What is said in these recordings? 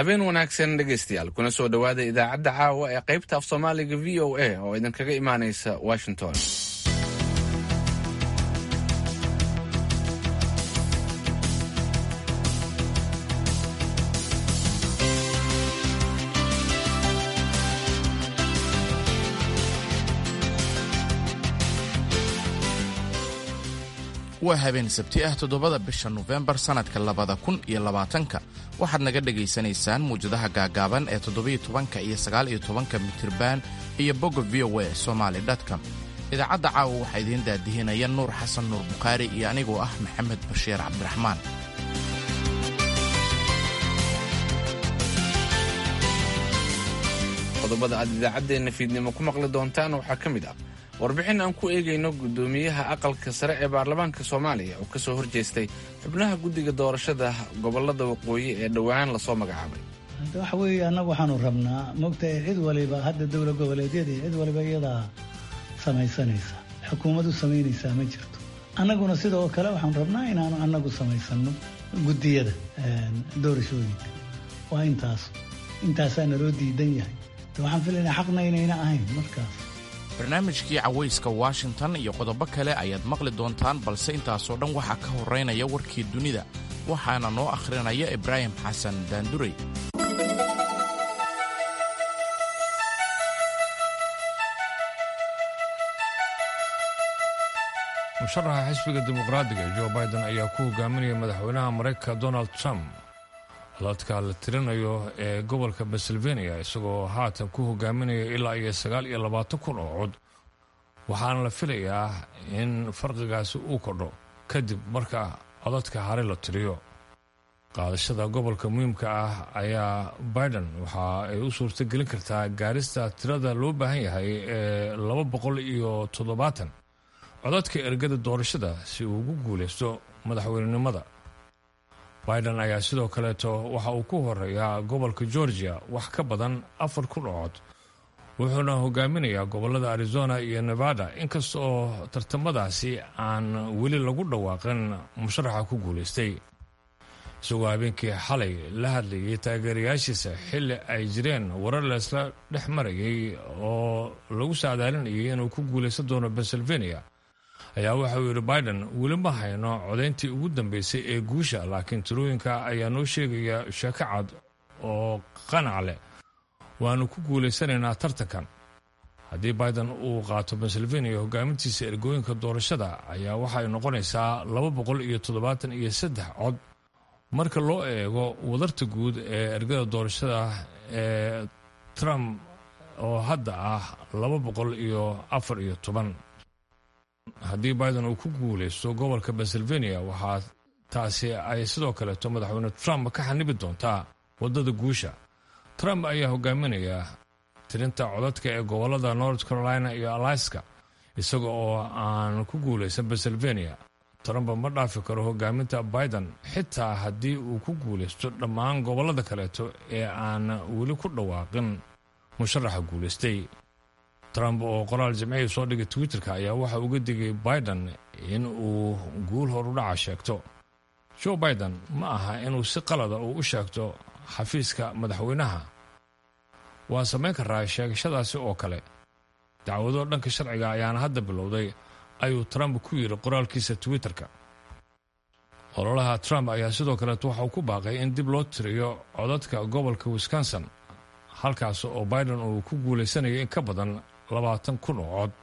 habeen wanaagsan dhegaystayaal kuna soo dhowaada idaacadda caawa ee qaybta af soomaaliga v o a oo idinkaga imaanaysa washington waa habeen sabti ah toddobada bisha nofembar sannadka labada kun iyo labaatanka waxaad naga dhegaysanaysaan muwjadaha gaagaaban ee toddobiyo tobanka iyo sagaaliyo tobanka mitirban iyo bogga v o a somaali com idaacadda caawa waxaa idiin daadihinaya nuur xasan nuur bukhaari iyo anigoo ah maxamed bashiir cabdiraxmaan qodobada aad idaacaddeenna fiidnimo ku maqli doontaan waxaa ka mid ah warbixin aan ku eegayno guddoomiyaha aqalka sare ee baarlamaanka soomaaliya oo ka soo horjeestay xubnaha guddiga doorashada gobollada waqooyi ee dhowaan lasoo magacaabay waxa weeye annagu waxaanu rabnaa mogtahay cid waliba hadda dowla goboleedyadii cid waliba iyadaa samaysanaysa xukuumadu samaynaysaa ma jirto annaguna sidoo kale waxaanu rabnaa inaanu annagu samaysanno guddiyada doorashooyinka waa intaas intaasaa naloo diidan yahay waxaan filaynaa xaqna inayna ahayn markaas barnaamijkii cawayska washington iyo qodobo kale ayaad maqli doontaan balse intaasoo dhan waxaa ka horraynaya warkii dunida waxaana noo akhrinaya ibraahim xasan daandurey musharaxa xisbiga dimuqraadiga jo biden ayaa ku hogaaminaya madaxweynaha maraykanka donald trump codadka la tirinayo ee gobolka pennsylvania isagoo haatan ku hogaaminaya ilaa iyo sagaal iyo labaatan kun oo cod waxaana la filayaa in farqigaasi uu kordho kadib marka codadka hare la tiriyo qaadashada gobolka muhiimka ah ayaa biden waxa ay u suurtagelin kartaa gaarista tirada loo baahan yahay ee laba boqol iyo toddobaatan codadka ergada doorashada si uu ugu guulaysto madaxweynenimada biden ayaa sidoo kaleeto waxa uu ku horeeyaa gobolka georgia wax ka badan afar kun oo cod wuxuuna hogaaminayaa gobolada arizona iyo nevada inkasta oo tartamadaasi aan weli lagu dhawaaqin musharaxa ku guulaystay isagoo habeenkii xalay la hadlayay taageerayaashiisa xilli ay jireen warar leesla dhex marayay oo lagu saadaalinayay inuu ku guulaysan doono pennsylvania ayaa waxa uu yidhi biden weli ma hayno codayntii ugu dambeysay ee guusha laakiin tirooyinka ayaa noo sheegaya sheeko cad oo qanac leh waannu ku guulaysanaynaa tartankan haddii biden uu qaato pennsylvania hogaamintiisa ergooyinka doorashada ayaa waxay noqonaysaa laba boqol iyo toddobaatan iyo saddex cod marka loo eego wadarta guud ee ergada doorashada ee trump oo hadda ah laba boqol iyo afar iyo toban haddii biden uu ku guulaysto gobolka pennsylvania waxaa taasi ay sidoo kaleeto madaxweyne trump ka xanibi doontaa waddada guusha trump ayaa hogaaminaya tirinta codadka ee gobolada north carolina iyo alaska isaga oo aan ku guulaysan pennsylvania trump ma dhaafi karo hogaaminta biden xitaa haddii uu ku guulaysto dhammaan gobolada kaleeto ee aan weli ku dhawaaqin musharaxa guulaystay trump oo qoraal jimcihii soo dhigay twitterka ayaa waxa uga digay biden in uu guul horudhaca sheegto joe biden ma aha inuu si qalada uu u sheegto xafiiska madaxweynaha waa samayn karaa sheegashadaasi oo kale dacwado dhanka sharciga ayaana hadda bilowday ayuu trump ku yidhi qoraalkiisa twitterka ololaha trump ayaa sidoo kaleeto waxa uu ku baaqay in dib loo tiriyo codadka gobolka wisconsin halkaas oo biden uu ku guulaysanayay in ka badan labaatan kun oo cod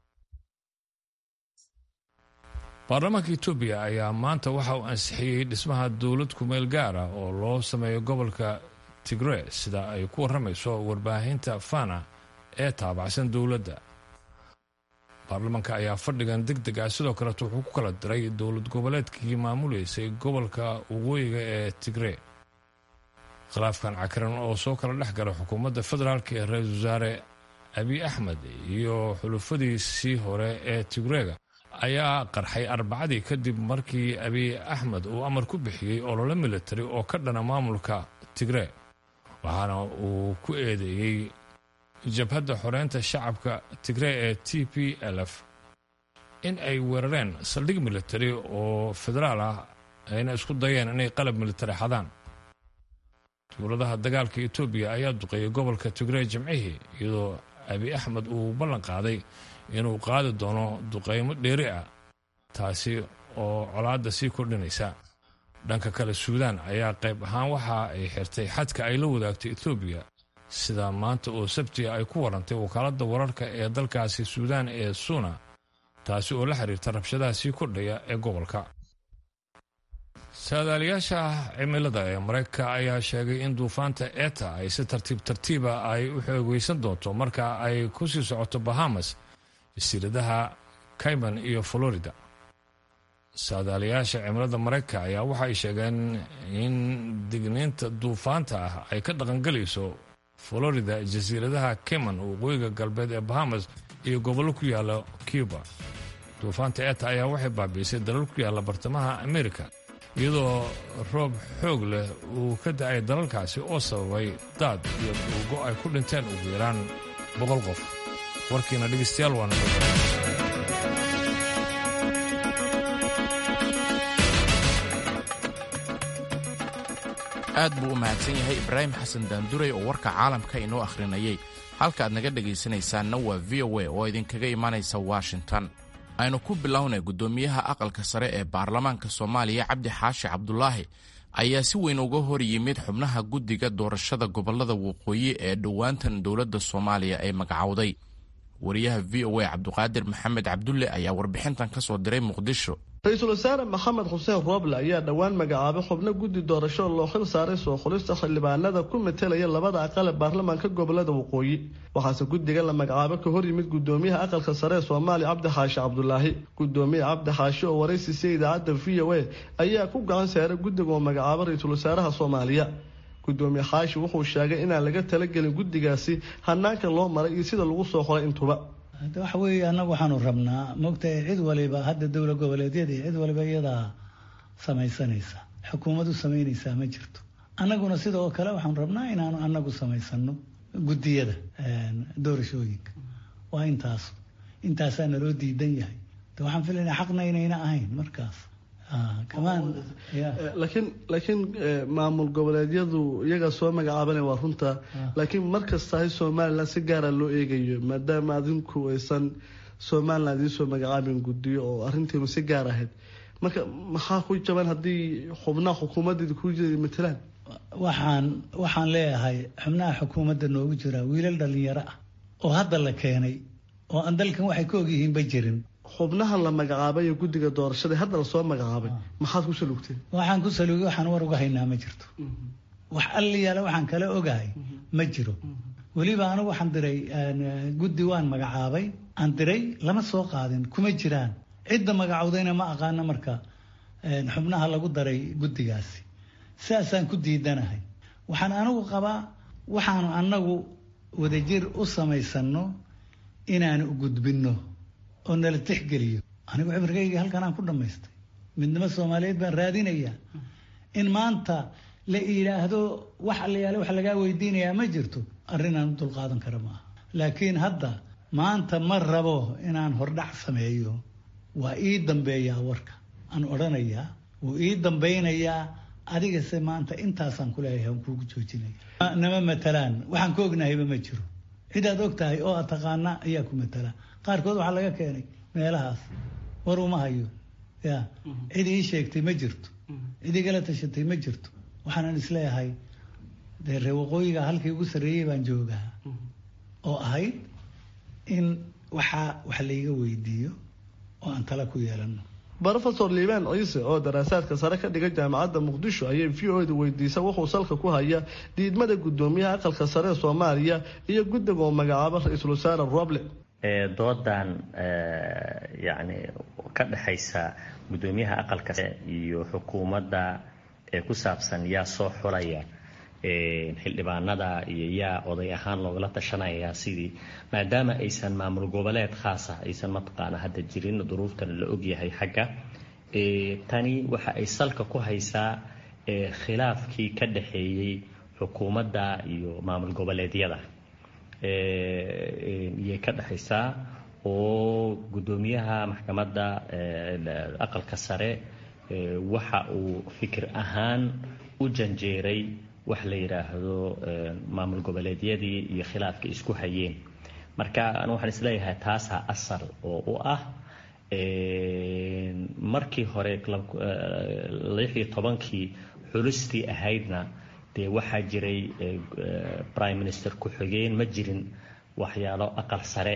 baarlamaanka etoobiya ayaa maanta waxa uu ansixiyey dhismaha dowlad kumeel gaara oo loo sameeyo gobolka tigre sida ay ku warramayso warbaahinta fana ee taabacsan dowladda baarlamaanka ayaa fadhigan deg deg ah sidoo kaleet wuxuu ku kala diray dowlad goboleedkii maamuleysay gobolka waqooyiga ee tigre khilaafkan cakiran oo soo kala dhex gala xukuumadda federaalk ee ra-iisul wasaare abiy axmed iyo xulufadiisii hore ee tigreega ayaa qarxay arbacadii kadib markii abiy axmed uu amar ku bixiyey olole militari oo ka dhana maamulka tigre waxaana uu ku eedeeyey jabhadda xoreynta shacabka tigre ee t p l f in ay weerareen saldhig militari oo federaal ah ayna isku dayeen inay qalab militari xadaan dowladaha dagaalka etoobiya ayaa duqeeyay gobolka tigrey jimcihii iyadoo abi axmed uu ballan qaaday inuu qaadi doono duqeymo dheeri ah taasi oo colaadda sii kordhinaysa dhanka kale suudaan ayaa qayb ahaan waxa ay xirtay xadka ay la wadaagtay etoobiya sida maanta oo sabtiga ay ku warantay wakaaladda wararka ee dalkaasi suudaan ee suuna taasi oo la xiriirta rabshadaha sii kordhaya ee gobolka saadaaliyaasha cimilada ee maraykanka ayaa sheegay in duufaanta eta ay si tartiib tartiiba ay u xoogeysan doonto marka ay ku sii socoto bahamas jasiiradaha cayman iyo florida saadaaliyaasha cimilada maraykanka ayaa waxay sheegeen in digniinta duufaanta ah ay ka dhaqangelayso florida jasiiradaha cayman waqooyiga galbeed ee bahamas iyo gobollo ku yaala cuba duufaanta eta ayaa waxay baabiisay dalal ku yaalla bartamaha amerika iyadoo roob xoog leh uu ka da-ay dalalkaasi oo sababay daad iyo dhuugo ay ku dhinteen ugu yaraan boqol qof warkiina dhegeystayaal waana aad buu u mahadsan yahay ibraahim xasan daanduray oo warka caalamka inoo akhrinayay halka aad naga dhegaysanaysaanna waa v o a oo idinkaga imanaysa washington aynu ku bilownay guddoomiyaha aqalka sare ee baarlamaanka soomaaliya cabdi xaashi cabdulaahi ayaa si weyn uga hor yimid xubnaha guddiga doorashada gobollada waqooyi ee dhowaantan dowladda soomaaliya ay magacowday wariyaha v o a cabduqaadir maxamed cabdulle ayaa warbixintan ka soo diray muqdisho ra-iisul wasaare maxamed xuseen rooble ayaa dhowaan magacaabay xubno guddi doorasho loo xil saaray soo xulista xildhibaanada ku metelaya labada aqal ee baarlamaanka gobolada waqooyi waxaase guddiga la magacaabo ka hor yimid gudoomiyaha aqalka sare ee soomaaliya cabdi xaashi cabdulaahi gudoomiye cabdi xaashi oo waraysiisay idaacadda v o a ayaa ku gacan saaray guddiga oo magacaabo ra-iisul wasaaraha soomaaliya gudoomiye xaashi wuxuu sheegay inaan laga talagelin guddigaasi hanaanka loo maray iyo sida lagu soo qoray intuba hadda waxa weeye annagu waxaanu rabnaa moogtahay cid waliba hadda dowla goboleedyada cid waliba iyadaa samaysanaysa xukuumadu samaynaysaa ma jirto annaguna sidoo kale waxaanu rabnaa inaanu annagu samaysano guddiyada doorashooyinka waa intaas intaasaa naloo diidan yahay de waxaan filaynaa xaqna inayna ahayn markaas kamaan laakiin laakiin maamul goboleedyadu iyagaa soo magacaabanaya waa runta laakiin markastahay somalilan si gaara loo eegayo maadaama adinku aysan somalilan idiin soo magacaabin guddiyo oo arrintiinu si gaar ahayd marka maxaa ku jaban haddii xubnaha xukuumaddeeda ku jira matalaan waxaan waxaan leeyahay xubnaha xukuumadda noogu jira wiilal dhalinyaro ah oo hadda la keenay oo aan dalkan waxay ka ogyihiinba jirin xubnaha la magacaabay ee guddiga doorashada hadda lasoo magacaabay maxaad ku salugteen waxaan ku salugay waxaan war uga haynaa ma jirto wax alliyaala waxaan kala ogahay ma jiro weliba anigu waxaan diray guddi waan magacaabay aan diray lama soo qaadin kuma jiraan cidda magacowdayna ma aqaano marka xubnaha lagu daray guddigaasi sidaasaan ku diidanahay waxaan anigu qabaa waxaanu annagu wadajir u samaysano inaanu gudbinno oo nala tixgeliyo anigu cimrigayga halkan aan ku dhammaystay midnimo soomaaliyeed baan raadinayaa in maanta la yidhaahdo wax allayaale wax lagaa weydiinayaa ma jirto arrin aan u dulqaadan kara maaha laakiin hadda maanta ma rabo inaan hordhac sameeyo waa ii dambeeyaa warka aan odhanayaa wuu ii dambaynayaa adigase maanta intaasaan kuleeyahay aan kuugu joojinaya nama matalaan waxaan ka ognahayba ma jiro cidaad og tahay oo aad taqaana ayaa ku matala qaarkood waxaa laga keenay meelahaas war uma hayo ya cid ii sheegtay ma jirto cid igala tashatay ma jirto waxaanan isleeyahay dee ree waqooyiga halkii ugu sarreeyey baan joogaa oo ahayd in waxaa wax layga weydiiyo oo aan tala ku yeelano rofesor liibaan ciise oo daraasaadka sare ka dhiga jaamacadda muqdisho ayay v o da weydiisa wuxuu salka ku haya diidmada gudoomiyaha aqalka sare ee soomaaliya iyo guddiga oo magacaabo ra-iisul wasaare roble doodan yani ka dhexaysa gudoomiyaha aqalka sare iyo xukuumadda ee ku saabsan yaa soo xulaya xildhibaanada iyo yaa oday ahaan loogala tashanaya sidii maadaama aysan maamul goboleed khaasa aysan mataqaana hadda jirin duruuftan la ogyahay xagga tani waxa ay salka ku haysaa khilaafkii ka dhexeeyey xukuumadda iyo maamul goboleedyada iyay ka dhexaysaa oo gudoomiyaha maxkamadda aqalka sare waxa uu fikir ahaan u janjeeray wax la yidhaahdo maamul goboleedyadii iyo khilaafka isku hayeen marka anu waxaan isleeyahay taasaa asal oo u ah markii hore lix iyo tobankii xulistii ahaydna dee waxaa jiray prime minister ku-xigeen ma jirin waxyaalo aqal sare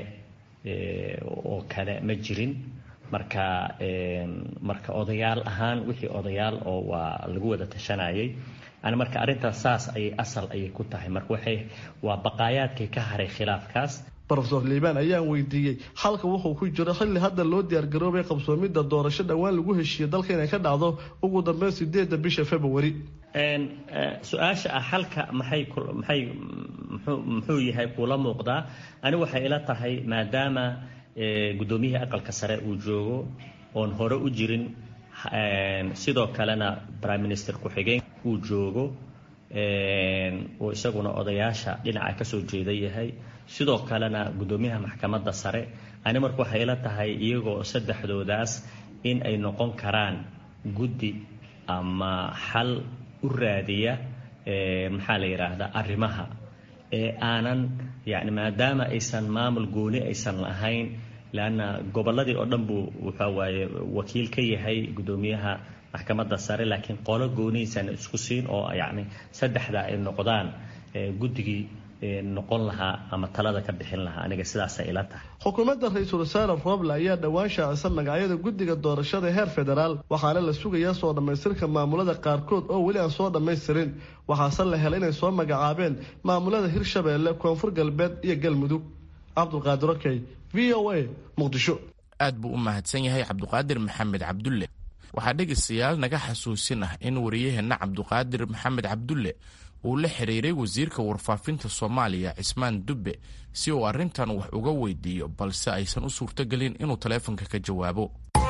oo kale ma jirin marka marka odayaal ahaan wixii odayaal oo waa lagu wada tashanayay ani marka arrintaas saas ayay asal ayay ku tahay marka waxay waa baqaayaadkii ka haray khilaafkaas rofeor liibaan ayaan weydiiyey xalka wuxuu ku jiro xilli hadda loo diyaargaroobay qabsoomidda doorasho dhowaan lagu heshiiyey dalka inay ka dhacdo ugu dambeyn sideedda bisha february su-aasha ah xalka maxay maxay muxuu yahay kuula muuqdaa ani waxay ila tahay maadaama guddoomiyihii aqalka sare uu joogo oon hore u jirin sidoo kalena prime minister ku-xigeen uu joogo oo isaguna odayaasha dhinaca kasoo jeeda yahay sidoo kalena guddoomiyaha maxkamadda sare ani marka waxay ila tahay iyagoo saddexdoodaas in ay noqon karaan guddi ama xal u raadiya maxaa la yidhaahdaa arrimaha ee aanan yani maadaama aysan maamul gooni aysan lahayn leanna gobolladii oo dhan buu waxa waaye wakiil ka yahay guddoomiyaha maxkamadda sare laakiin qolo goonihiisan isku siin oo yacni saddexda ay noqdaan guddigii noqon lahaa ama talada ka bixin lahaa aniga sidaasay ila tahay xukuumadda ra-iisul wasaare roble ayaa dhowaan shaacisa magacyada guddiga doorashada heer federaal waxaana la sugayaa soo dhammaystirka maamulada qaarkood oo weli aan soo dhammaystirin waxaase la helay inay soo magacaabeen maamulada hirshabeelle koonfur galbeed iyo galmudug cabdulqaadir okey v o a muqdisho aad buu u mahadsan yahay cabduqaadir maxamed cabdulle waxaa dhegaystayaal naga xasuusin ah in wariyaheenna cabduqaadir maxamed cabdulle uu la xiriiray wasiirka warfaafinta soomaaliya cismaan dubbe si uu arrintan wax uga weydiiyo balse aysan u suurtogelin inuu taleefonka ka jawaabo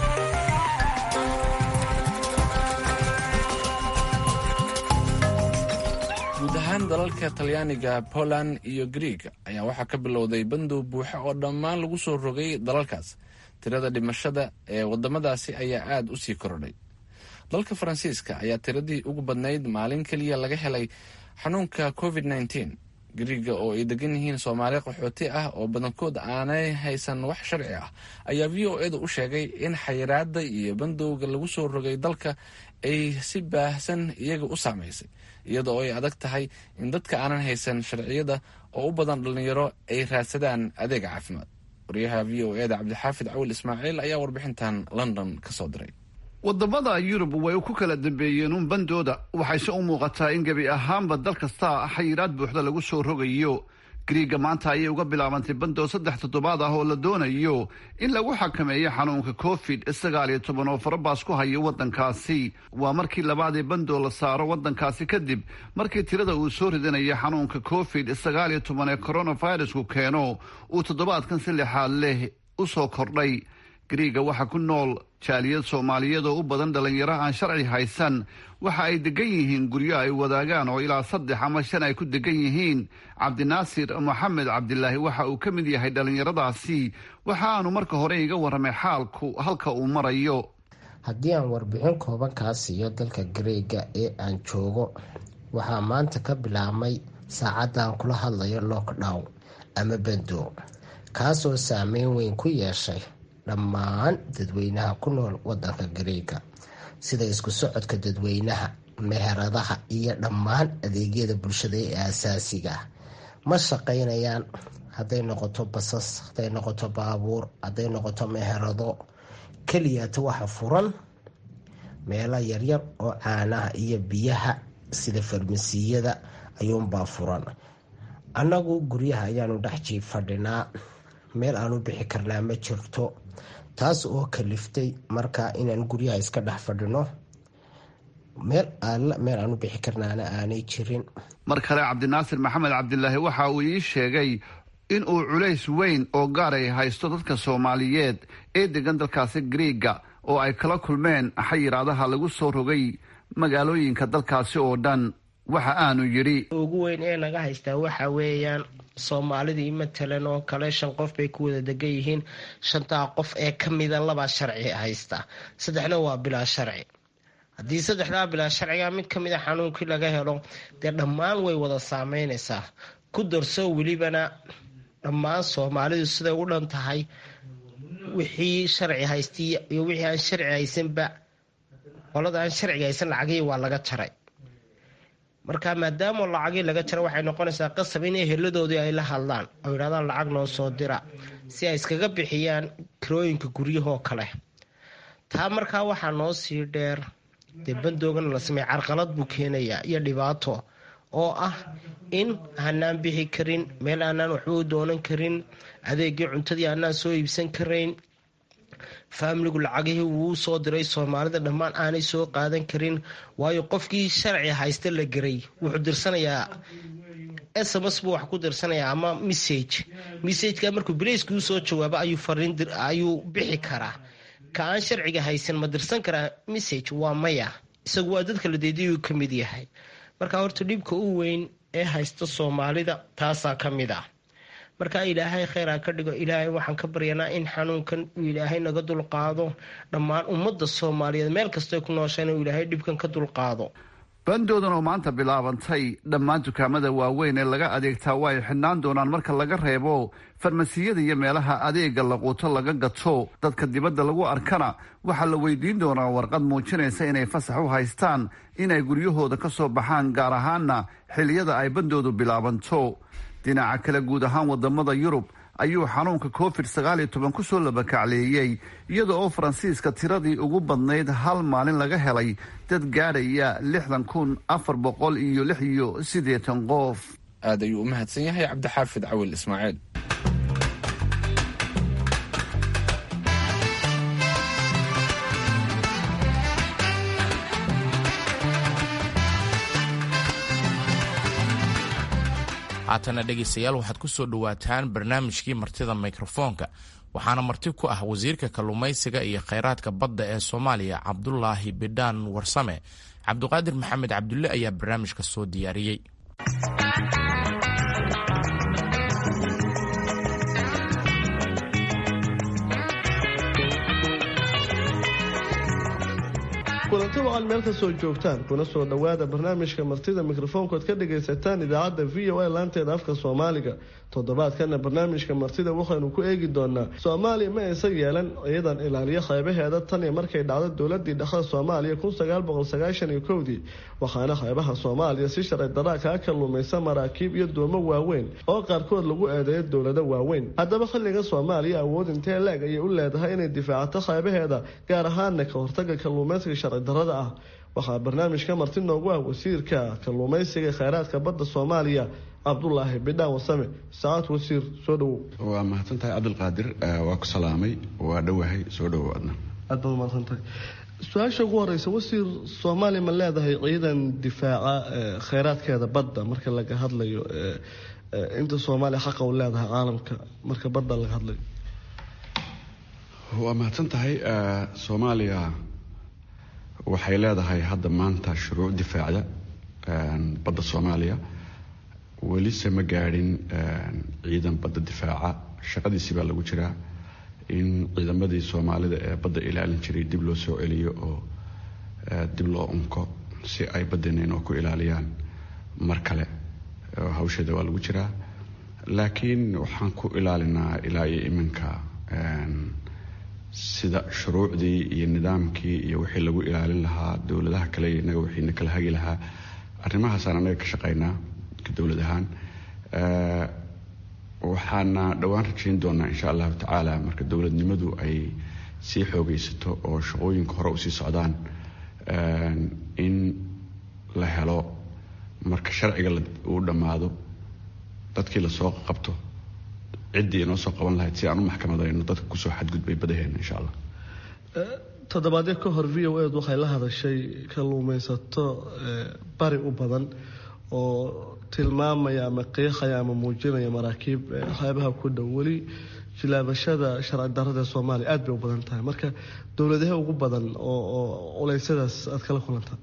guud ahaan dalalka talyaaniga poland iyo grieg ayaa waxaa ka bilowday bandow buuxa oo dhammaan lagu soo rogay dalalkaas tirada dhimashada ee waddamadaasi ayaa aada u sii korodhay dalka faransiiska ayaa tiradii ugu badnayd maalin keliya laga helay xanuunka covid nteen griiga oo ay degan yihiin soomaali qaxooti ah oo badankood aanay haysan wax sharci ah ayaa v o edu u sheegay in xayiraada iyo bandowga lagu soo rogay dalka ay si baahsan iyaga u saamaysay iyada oo ay adag tahay in dadka aanan haysan sharciyada oo u badan dhallinyaro ay raadsadaan adeega caafimaad waryaha v o eda cabdixaafid cawil ismaaciil ayaa warbixintan london ka soo diray wadamada yurub way ku kala dambeeyeen uun bandooda waxayse u muuqataa in gebi ahaanba dal kasta xayiraad buuxda lagu soo rogayo griiga maanta ayay uga bilaabantay bandood saddex toddobaad ah oo la doonayo in lagu xakameeyo xanuunka covid sagaal iyo toban oo farabaas ku hayo waddankaasi waa markii labaad ee bandoo la saaro waddankaasi kadib markii tirada uu soo ridanayo xanuunka covid sagaal iyo toban ee coronavirusku keeno uu toddobaadkan si lixaad leh u soo kordhay griiga waxaa ku nool jaaliyad soomaaliyeed oo u badan dhallinyaro aan sharci haysan waxa ay degan yihiin guryo ay wadaagaan oo ilaa saddex ama shan ay ku degan yihiin cabdinaasir moxamed cabdilaahi waxa uu ka mid yahay dhallinyaradaasi waxa aanu marka hore iga warramay xaalku halka uu marayo haddii aan warbixin kooban kaa siiyo dalka gareega ee aan joogo waxaa maanta ka bilaabmay saacaddan kula hadlayo lockdown ama bando kaasoo saameyn weyn ku yeeshay dhammaan dadweynaha ku nool wadanka gareega sida isku socodka dadweynaha meheradaha iyo dhammaan adeegyada bulshada ee aasaasiga ah ma shaqaynayaan hadday noqoto basas hadday noqoto baabuur hadday noqoto meherado keliyata waxa furan meelo yaryar oo caanaha iyo biyaha sida farmasiyada ayuunbaa furan annagu guryaha ayaanu dhex jiib fadhinaa meel aan u bixi karnaa ma jirto taas oo kaliftay markaa inaan guryaha iska dhex fadhino meel alla meel aan u bixi karnaana aanay jirin mar kale cabdinaasir maxamed cabdilaahi waxa uu ii sheegay in uu culays weyn oo gaar ay haysto dadka soomaaliyeed ee degan dalkaasi griiga oo ay kala kulmeen xayiraadaha lagu soo rogay magaalooyinka dalkaasi oo dhan waxa aanu yidhi ugu weyn ee naga haystaa waxa weeyaan soomaalidii matalan oo kale shan qof bay ku wada degan yihiin shantaa qof ee ka mida labaa sharci haysta saddexna waa bilaa sharci haddii saddexdaa bilaa sharciga mid ka mid a xanuunkii laga helo dee dhammaan way wada saameynaysaa ku darso welibana dhammaan soomaalidu siday u dhan tahay wixii sharci haystay iyo wixii aan sharci haysanba qolada aan sharciga haysan lacagihii waa laga jaray marka maadaama lacagii laga jaray waxay noqonaysaa qasab in eheladoodii ay la hadlaan oo yidhahdaan lacag noo soo dira si ay iskaga bixiyaan kirooyinka guryahoo kale taa markaa waxaa noo sii dheer dee bandoogana la sameey carqalad buu keenayaa iyo dhibaato oo ah in aanaan bixi karin meel aanaan waxba u doonan karin adeegii cuntadii aanaan soo iibsan karayn faamiligu lacagihii wuu soo diray soomaalida dhammaan aanay soo qaadan karin waayo qofkii sharci haysta la geray wuxuu dirsanayaa s m s buu wax ku dirsanayaa ama message messageka markuu bilayskuu soo jawaabo ayuu fariin ayuu bixi karaa ka aan sharciga haysan ma dirsan karaa message waa maya isagu waa dadka la deediyuu ka mid yahay marka horta dhibka u weyn ee haysta soomaalida taasaa ka mid ah marka ilaahay kheyraa ka dhigo ilaahay waxaan ka baryanaa in xanuunkan uu ilaahay naga dulqaado dhammaan ummadda soomaaliyeed meel kastay ku nooshaan uu ilaahay dhibkan ka dulqaado bandoodan oo maanta bilaabantay dhammaan dukaamada waaweyn ee laga adeegtaa waa ay xidhnaan doonaan marka laga reebo farmasiyada iyo meelaha adeega laquuto laga gato dadka dibadda lagu arkana waxaa la weydiin doonaa warqad muujinaysa inay fasax u haystaan inay guryahooda ka soo baxaan gaar ahaana xiliyada ay bandoodu bilaabanto dhinaca kale guud ahaan wadamada yurub ayuu xanuunka covid sagaal iyo toban kusoo labakacleeyey iyada oo faransiiska tiradii ugu badnayd hal maalin laga helay dad gaadhaya lixdan kun afar boqol iyo lix iyo siddeetan qof aad ayuu u mahadsan yahay cabdixaafid cawil ismaaciil haatana dhegaystayaal waxaad ku soo dhowaataan barnaamijkii martida mikrofoonka waxaana marti ku ah wasiirka kalluumaysiga iyo khayraadka badda ee soomaaliya cabdulaahi bidhaan warsame cabdiqaadir maxamed cabdulle ayaa barnaamijka soo diyaariyey kulanti wacan meel ka soo joogtaan kuna soo dhowaada barnaamijka martida mikrofoonkood ka dhagaysataan idaacadda v o a laanteeda afka soomaaliga toddobaadkana barnaamijka martida waxaynu ku eegi doonaa soomaaliya ma aysan yeelan ciidan ilaaliyo qaybaheeda tan iyo markay dhacdo dowladii dhexda soomaaliya kun sagaal boqol sagaashan iyo kowdii waxaana qaybaha soomaaliya si sharci daraa kaa kalluumaysa maraakiib iyo doomo waaweyn oo qaarkood lagu eedeeyo dowlado waaweyn haddaba xilliga soomaaliya awood intee leeg ayay u leedahay inay difaacato qaybaheeda gaar ahaana ka hortaga kalluumaysiga sharci darada ah waxaa barnaamijka marti noogu ah wasiirka kalluumaysiga ee kheyraadka badda soomaaliya cabdulaahi bidhaan wasame saacad wasiir soo dhowow waa mahadsantahay cabdilqaadir waa ku salaamay waa dhowahay soo dhowow adna aad baad umahadsantahay su-aasha ugu horeysa wasiir soomaaliya ma leedahay ciidan difaaca kheyraadkeeda badda marka laga hadlayo inta soomaaliya xaqa u leedahay caalamka marka badda laga hadlayo waa mahadsan tahay soomaaliya waxay leedahay hadda maanta shuruuc difaacda badda soomaaliya welise ma gaadhin ciidan badda difaaca shaqadiisi baa lagu jiraa in ciidamadii soomaalida ee badda ilaalin jiray dib loo soo celiyo oo dib loo unko si ay baddeena ku ilaaliyaan mar kale hawsheeda waa lagu jiraa laakiin waxaan ku ilaalinaa ilaa iyo iminka sida shuruucdii iyo nidaamkii iyo wixii lagu ilaalin lahaa dowladaha kale inaga wixiina kala hagi lahaa arrimahaasaan anaga ka shaqaynaa dowlad ahaan waxaana dhowaan rajayn doonaa insha allahu tacaala marka dowladnimadu ay sii xoogaysato oo shaqooyinka hore usii socdaan in la helo marka sharciga uu dhammaado dadkii lasoo qabto ciddii inoo soo qaban lahayd si aan u maxkamadayno dadka kusoo xadgudbay badaheena insha allah toddobaadyo ka hor v o ed waxay la hadashay kalluumaysato bari u badan oo tilmaamaya ama qiiqaya ama muujinaya maraakiib xeebaha ku dhow weli jilaabashada sharci darada ee soomaaliya aada bay u badan tahay marka dowladahe ugu badan oo culeysyadaas aada kala kulantaa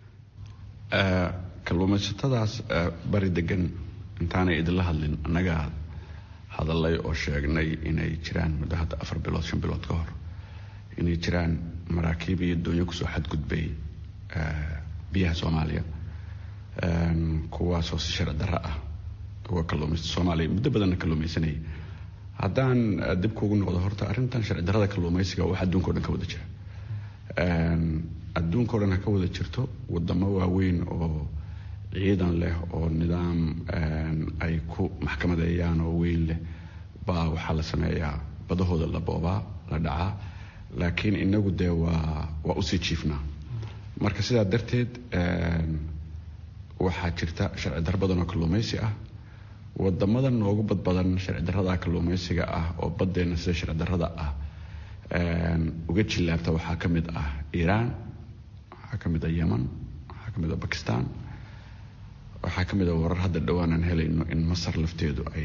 kalluumaysatadaas bari degan intaanay idinla hadlin annagaa hadalay oo sheegnay inay jiraan muddo hadda afar bilood shan bilood ka hor inay jiraan maraakiib iyo doonyo kusoo xadgudbay biyaha soomaaliya kuwaasoo si sharci darro ah uga kalluumaysta soomaaliya muddo badanna kalluumaysanayay haddaan dib kuugu noqdo horta arrintan sharci darrada kalluumaysiga wax adduunka o dhan ka wada jira adduunka o dhan ha ka wada jirto wadamo waaweyn oo ciidan leh oo nidaam ay ku maxkamadeeyaan oo weyn leh baa waxaa la sameeyaa badahooda la boobaa la dhacaa laakiin inagu dee waa waa usii jiifnaa marka sidaa darteed waxaa jirta sharci darro badan oo kalluumaysi ah wadamada noogu badbadan sharci darrada kalluumaysiga ah oo baddeenna sida sharci darrada ah uga jillaabta waxaa ka mid ah iiraan waxaa ka mid ah yeman waxaa ka mid ah bakistan waxaa ka mid ah warar hadda dhowaanan helayno in masar lafteedu ay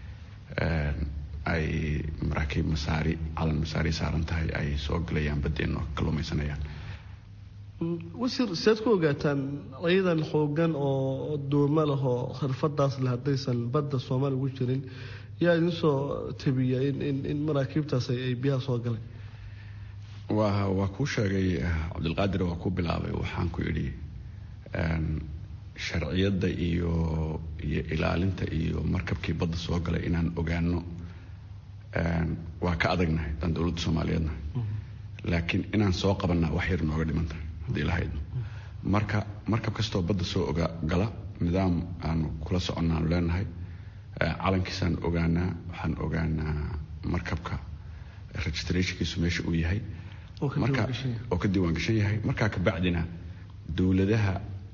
ay maraakiib masaari calan masaari saaran tahay ay soo galayaan baddeenna oo kalluumaysanayaan wasiir seed ku ogaataan ciidan xoogan oo dooma leh oo khirfadaas leh haddaysan badda soomaaliya ugu jirin yaa idin soo tabiya in in in maraakiibtaas ay biyaha soo galeen waa waa kuu sheegay cabdilqaadir waa ku bilaabay waxaan ku idhi sharciyadda iyo iyo ilaalinta iyo markabkii badda soo galay inaan ogaano waa ka adagnahay daan dowladda soomaaliyeednahay laakiin inaan soo qabanaa wax yar nooga dhimantahay haddii lahaydno marka markab kastoo badda soo oga gala nidaam aanu kula soconnaanu leenahay calankiisaan ogaanaa waxaan ogaanaa markabka registrationkiisu meesha uu yahay marka oo ka diiwaan gashan yahay markaa kabacdina dowladaha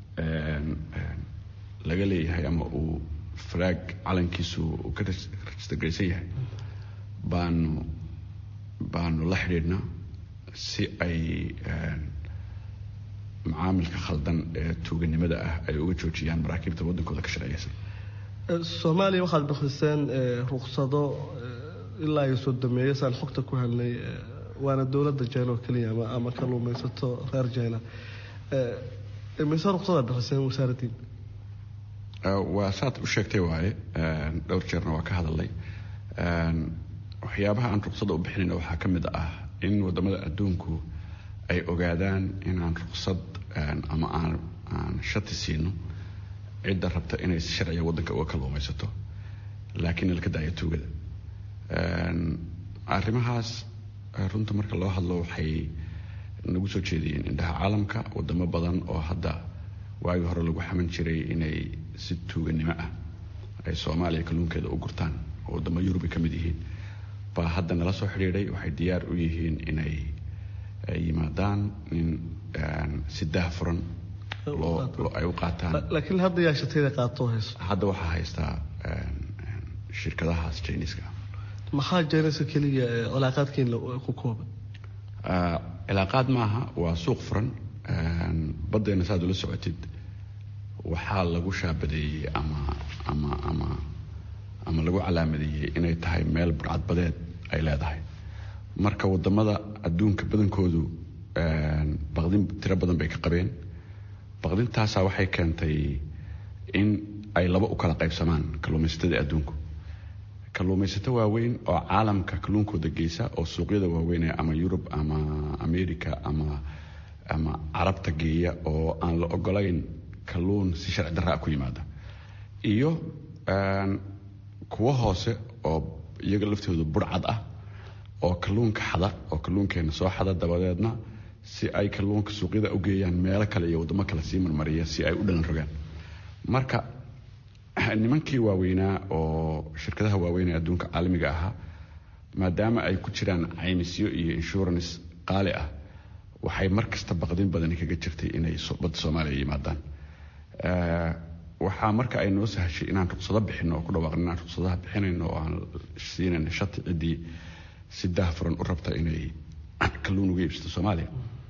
laga leeyahay ama uu flag calankiisu uu ka registergaraysan yahay baanu baanu la xidhiidhnaa si ay macaamilka khaldan ee tuuganimada ah ay uga joojiyaan maraakiibta waddankooda ka sharciyaysan soomaaliya waxaad bixiseen ruksado ilaa iyo sodomeeyo saan xogta ku helnay waana dowladda jina oo keliya ama kalluumaysato reer jina mise ruksadaad bixiseen wasaaraddiin waa saad u sheegtay waaye dhowr jeerna waa ka hadalay waxyaabaha aan ruksada u bixinayna waxaa ka mid ah in wadamada adduunku ay ogaadaan inaan ruksad ama aan aan shati siino cidda rabta inay si sharciga waddanka uga kalluumaysato laakiin ilka daayo tuugada arrimahaas runta marka loo hadlo waxay nagu soo jeediyeen indhaha caalamka wadamo badan oo hadda waagii hore lagu xaman jiray inay si tuuganimo ah ay soomaaliya kalluunkeeda u gurtaan oo wadamo yurubi ka mid yihiin baa hadda nala soo xidhiidhay waxay diyaar u yihiin inay yimaadaan in si daahfuran ay u qaataan laakiin hadda yaa shatayda qaato hayso hadda waxaa haystaa shirkadahaas jiniska maxaa jiniska keliya cilaaqaadkiin ku kooban cilaaqaad maaha waa suuq furan baddeena saad ula socotid waxaa lagu shaabadeeyey ama ama ama ama lagu calaamadeeyey inay tahay meel burcadbadeed ay leedahay marka wadamada adduunka badankoodu baqdin tiro badan bay ka qabeen baqdintaasaa waxay keentay in ay laba u kala qaybsamaan kalluumaysatada adduunku kalluumaysato waaweyn oo caalamka kalluunkooda geysa oo suuqyada waaweyn ee ama yurub ama america ama ama carabta geeya oo aan la ogolayn kalluun si sharci darraa ku yimaada iyo kuwo hoose oo iyaga laftooda burcad ah oo kalluunka xada oo kalluunkeena soo xada dabadeedna si ay kalluunka suuqyada u geeyaan meelo kale iyo waddamo kale sii marmariya si ay u dhalan rogaan marka nimankii waaweynaa oo shirkadaha waaweyn ee adduunka caalamiga ahaa maadaama ay ku jiraan caymisyo iyo insurance qaali ah waxay mar kasta baqdin badani kaga jirtay inay badda soomaaliya yimaadaan waxaa marka ay noo sahashay inaan ruqsado bixino oo ku dhawaaqno inaan ruqsadaha bixinayno oo aan siinayno shati ciddii si daahfuran u rabta inay kalluun uga iibsato soomaaliya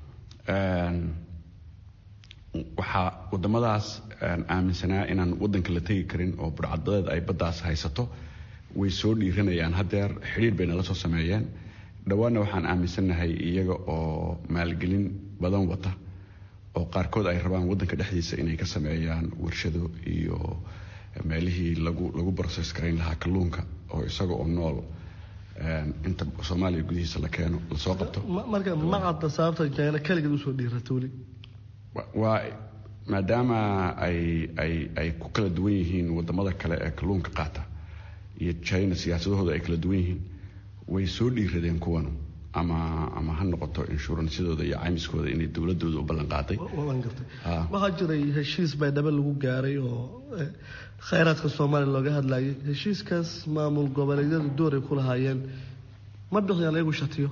waxaa wadamadaas aaminsanaa inaan waddanka la tegi karin oo burcadbadeed ay baddaas haysato way soo dhiiranayaan haddeer xidhiir bay nala soo sameeyeen dhowaanna waxaan aaminsannahay iyaga oo maalgelin badan wata oo qaarkood ay rabaan waddanka dhexdiisa inay ka sameeyaan warshado iyo meelihii lagu lagu broses garayn lahaa kalluunka oo isaga oo nool inta soomaaliya gudihiisa la keeno lasoo qabto marka ma cadda sababta jina keligeed usoo dhiirata weli waa maadaama ay ay ay ku kala duwan yihiin wadamada kale ee kalluunka qaata iyo china siyaasadahooda ay kala duwan yihiin way soo dhiiradeen kuwanu ama ama ha noqoto inshuransyadooda iyo caymiskooda inay dowladooda u ballan qaaday waxaa jiray heshiis baydhabo lagu gaaray oo khayraadka soomaaliya looga hadlayay heshiiskaas maamul goboleedyadu dooray ku lahaayeen ma bixiyaan iyagu shatiyo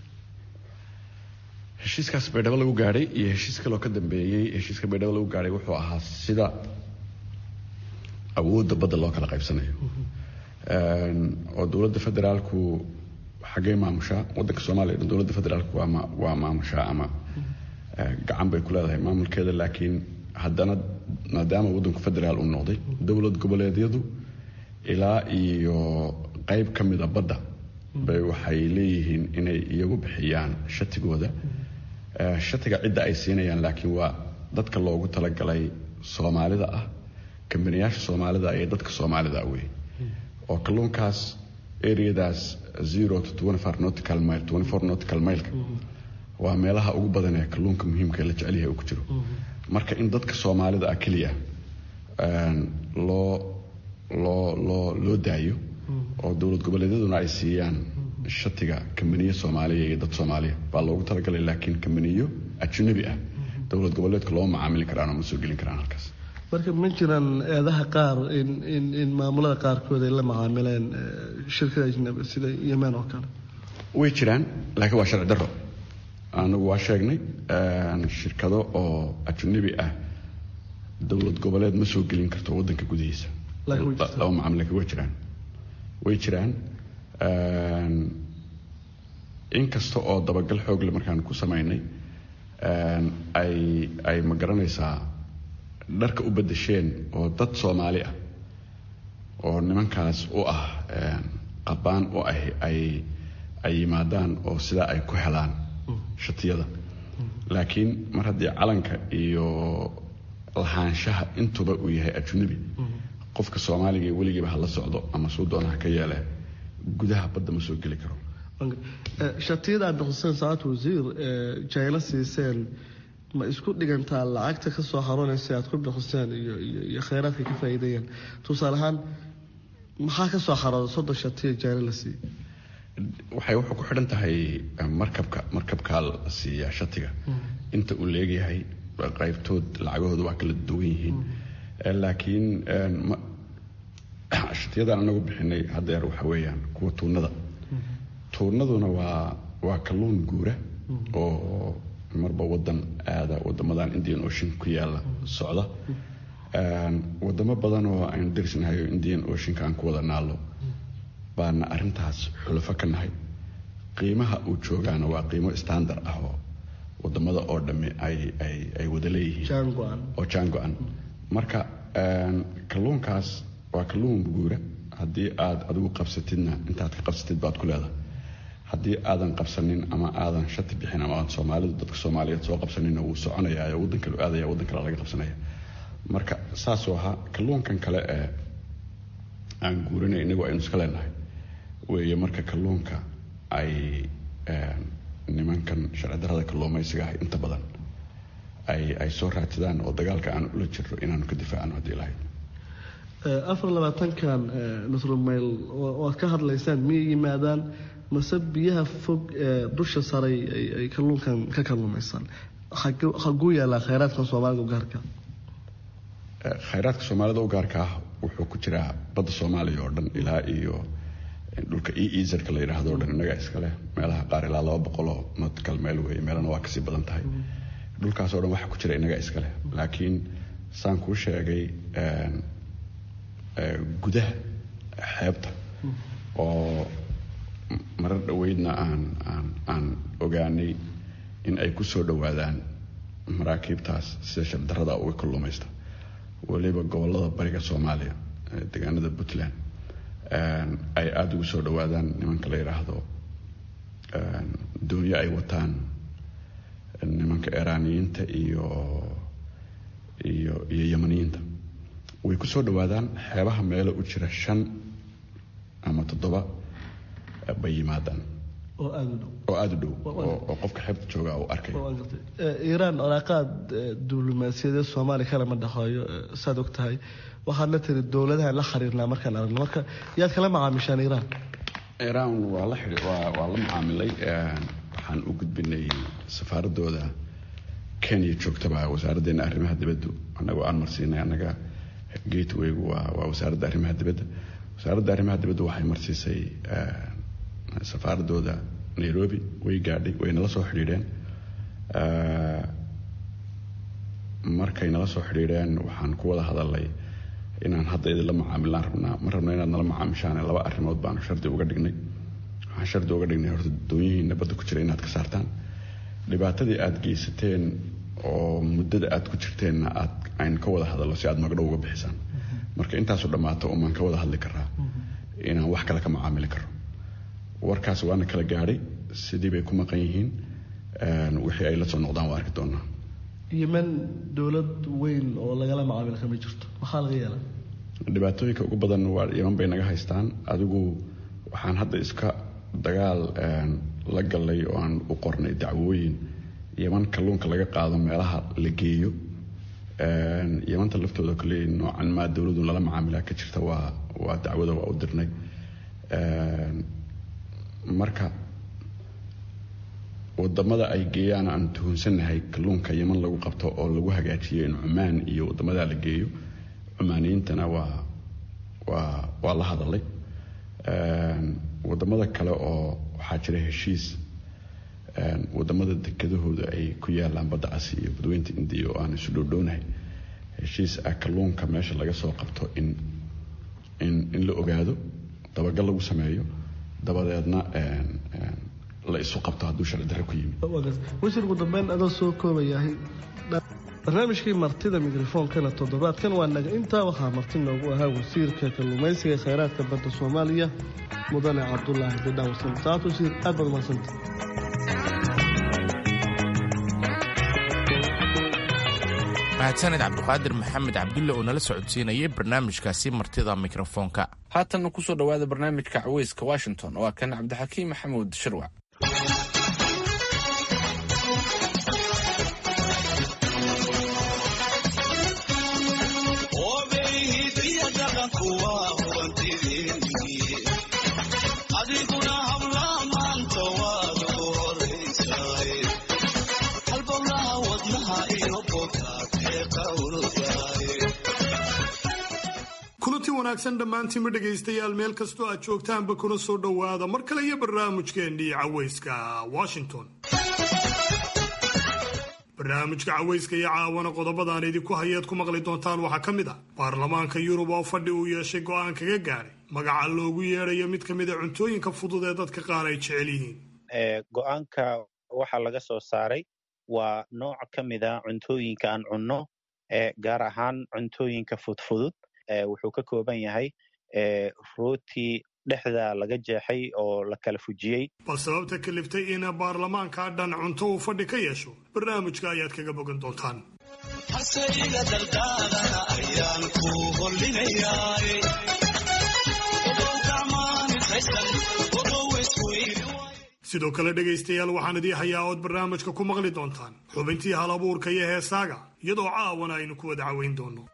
heshiiskaas baydhabo lagu gaadhay iyo heshiis kaloo ka dambeeyey heshiiska baydhabo lagu gaadhay wuxuu ahaa sida awoodda badda loo kala qaybsanayo oo dowladda federaalku xaggee maamushaa waddanka soomaaliya dhan dowladda federaalku waa waa maamushaa ama gacan bay ku leedahay maamulkeeda laakiin haddana maadaama waddanku federaal uu noqday dowlad goboleedyadu ilaa iyo qayb ka mida badda bay waxay leeyihiin inay iyagu bixiyaan shatigooda shatiga cidda ay siinayaan laakiin waa dadka loogu talagalay soomaalida ah kambaniyaasha soomaalida iyo dadka soomaalida wey oo kalluunkaas areadaas zero to twenty four nautical mile twenty four nautical mileka waa meelaha ugu badan ee kalluunka muhiimka ee la jecel yahay uu ku jiro marka in dadka soomaalida ah keliya loo loo loo loo daayo oo dowlad goboleedyaduna ay siiyaan shatiga kambaniyo soomaaliya iyo dad soomaaliya baa loogu talagalay laakiin kambaniyo ajnabi ah dowlad goboleedka loo macaamili karaan oo ma soo gelin karaan halkaas marka ma jiraan eedaha qaar in in in maamulada qaarkood ay la macaamileen shirkada ajnabi sida yemen oo kale way jiraan laakiin waa sharci darro anagu waa sheegnay shirkado oo ajnabi ah dowlad goboleed ma soo gelin karto waddanka gudihiisa laba macaamil laakiin way jiraan way jiraan inkasta oo dabagal xoogle markaan ku samaynay ay ay ma garanaysaa dharka u bedesheen oo dad soomaali ah oo nimankaas u ah qabaan u ah ay ay yimaadaan oo sidaa ay ku helaan shatiyada laakiin mar haddii calanka iyo lahaanshaha intuba uu yahay ajnabi qofka soomaaliga ee weligiiba hala socdo ama suu doonaha ka yeele gudaha badda ma soo geli karo shatiyada aad bixiseen saacad wasiir jaylo siiseen ma isku dhigantaa lacagta ka soo haroonaysa aad ku bixiseen iyo iyo khayraadka ka faa'iideeyeen tusaale ahaan maxaa ka soo harooda soddon shatiya jaylo la siiyey waxay wuxuu ku xidhan tahay markabka markabkaa la siiyaa shatiga inta uu leegyahay qaybtood lacagahooda waa kala duwan yihiin laakiin shatiyadan anagu bixinay haddeer waxa weeyaan kuwa tuunada tuunaduna waa waa kalluun guura oo marba wadan aada wadamadan indian ocean ku yaala socda wadamo badan oo aynu darisnahay oo indian oceanka aan ku wada naalo baana arintaas xulafo ka nahay qiimaha uu joogaana waa qiimo standard ah oo wadamada oo dhamme ay ay ay wada leeyihiin oo jaan go-an marka kalluunkaas waa kalluun guura haddii aad adigu qabsatidna intaad ka qabsatid baad ku leedahay haddii aadan qabsanin ama aadan shati bixin ama aan soomaalidu dadka soomaaliyeed soo qabsaninna wuu soconayaa oo waddan kale aadaya waddan kale laga qabsanaya marka saasuu ahaa kalluunkan kale ee aan guurinay inagu aynu iska leenahay weeye marka kalluunka ay nimankan sharci darrada kalluumaysiga ah inta badan ay ay soo raadsadaan oo dagaalka aan ula jirro inaanu ka difaacno haddii lahayd afar labaatankan nusrumayl waad ka hadlaysaan miyay yimaadaan mase biyaha fog ee dusha saray ay kalluunkan ka kalluumaysaan haguu yaallaa khayraadkan soomaalida u gaarka khayraadka soomaalida u gaarka ah wuxuu ku jiraa badda soomaaliya oo dhan ilaa iyo dhulka e ezerka la yidhaahdo o dhan innagaa iskaleh meelaha qaar ilaa laba boqoloo nautical meel weeye meelana waa kasii badan tahay dhulkaas oo dhan waxa ku jira innagaa iskaleh laakiin saan kuu sheegay gudaha xeebta oo marar dhoweydna aan aan aan ogaanay in ay ku soo dhowaadaan maraakiibtaas sida shardarrada uga kalluumaysta weliba gobollada bariga soomaaliya deegaanada puntland ay aada ugu soo dhowaadaan nimanka la yidhaahdo doonyo ay wataan nimanka eraaniyiinta iyo iyo iyo yamaniyiinta way ku soo dhowaadaan xeebaha meelo u jira shan ama toddoba bay yimaadaan oo aada u dhow oo aada u dhow oo qofka xeebta jooga uu arkay iiraan colaaqaad diblomaasiyadeed soomaaliya kalama dhexeeyo saad og tahay waxaad la tiri dowladahan la xiriirnaa markaan aragno marka yaad kala macaamishaan iiraan iiraan waa la waa la macaamilay waxaan u gudbinay safaaradooda kenya joogtaba wasaaraddeena arrimaha dibaddu annagoo aan marsiinay annaga gatewaygu waa waa wasaaradda arrimaha dibadda wasaaradda arrimaha dibaddu waxay marsiisay safaaradooda nairobi way gaadhay way nala soo xidhiidheen markay nala soo xidhiidheen waxaan ku wada hadalnay inaan hadda idinla macaamilaan rabnaa ma rabno inaad nala macaamishaan laba arrimood baanu shardi uga dhignay waxaan shardi uga dhignay horta doonyihiina badda ku jira inaad ka saartaan dhibaatadii aada geysateen oo muddada aada ku jirteenna aad aynu ka wada hadalno si aad magdhow uga bixisaan marka intaasu dhammaato umaan ka wada hadli karaa inaan wax kale ka macaamili karo warkaas waana kala gaadhay sidii bay ku maqan yihiin wixii ay la soo noqdaan waa arki doonaa yemen dowlad weyn oo lagala macaamil kama jirto maxaa laga yeela dhibaatooyinka ugu badan waa yeman bay naga haystaan adigu waxaan hadda iska dagaal la gallay oo aan u qornay dacwooyin yeman kalluunka laga qaado meelaha la geeyo yemanta laftooda kale noocan maa dowladu lala macaamilaa ka jirta waa waa dacwada waa u dirnay marka wadamada ay geeyaan aan tuhunsannahay kalluunka yeman lagu qabto oo lagu hagaajiyo in cumaan iyo wadamadaa la geeyo cumaaniyiintana waa waa waa la hadalay wadamada kale oo waxaa jira heshiis wadamada dekedahooda ay ku yaalaan badda casi iyo badweynta indiya oo aan isu dhowdhownahay heshiis ah kalluunka meesha laga soo qabto in in in la ogaado dabagal lagu sameeyo dabadeedna la isu qabto hadduu sharci darre ku yimid wasiir ugu dambeyn adoo soo koobayahay barnaamijkii martida mikrofoonkana toddobaadkan waa naga intaa waxaa marti noogu ahaa wasiirka kalluumaysiga khayraadka badda soomaaliya mudane cabdulaahi bidhawsan saat wasiir aad baad umahadsanta mahadsaned cabdiqaadir maxamed cabdulle oo nala socodsiinayay barnaamijkaasi martida mikrofoonka haatanna kusoo dhowaada barnaamijka caweyska washington oo ah kan cabdixakiim maxamuud shirwac kulanti wanaagsan dhammaantiinma dhegaystayaal meel kastoo aad joogtaanba kuna soo dhowaada mar kale iyo barnaamijkeennii caweyska washington barnaamijka caweyska iyo caawana qodobadaan idinku hayeed ku maqli doontaan waxaa ka mid ah baarlamaanka yurub oo fadhi uu yeeshay go'aan kaga gaadhay magaca loogu yeedhayo mid ka mid a cuntooyinka fudud ee dadka qaar ay jecel yihiin go-aanka waxaa laga soo saaray waa nooc ka mid a cuntooyinka aan cunno gaar ahaan cuntooyinka fudfudud wuxuu ka kooban yahay rooti dhexda laga jeexay oo la kala fujiyey bal sababta kaliftay in baarlamaanka dhan cunto uu fadhi ka yeesho barnaamijka ayaad kaga bogan doontaan sidoo kale dhegaystayaal waxaan idii hayaa ood barnaamijka ku maqli doontaan xubintii hal abuurka iyo heesaaga iyadoo caawana aynu ku wada caweyn doono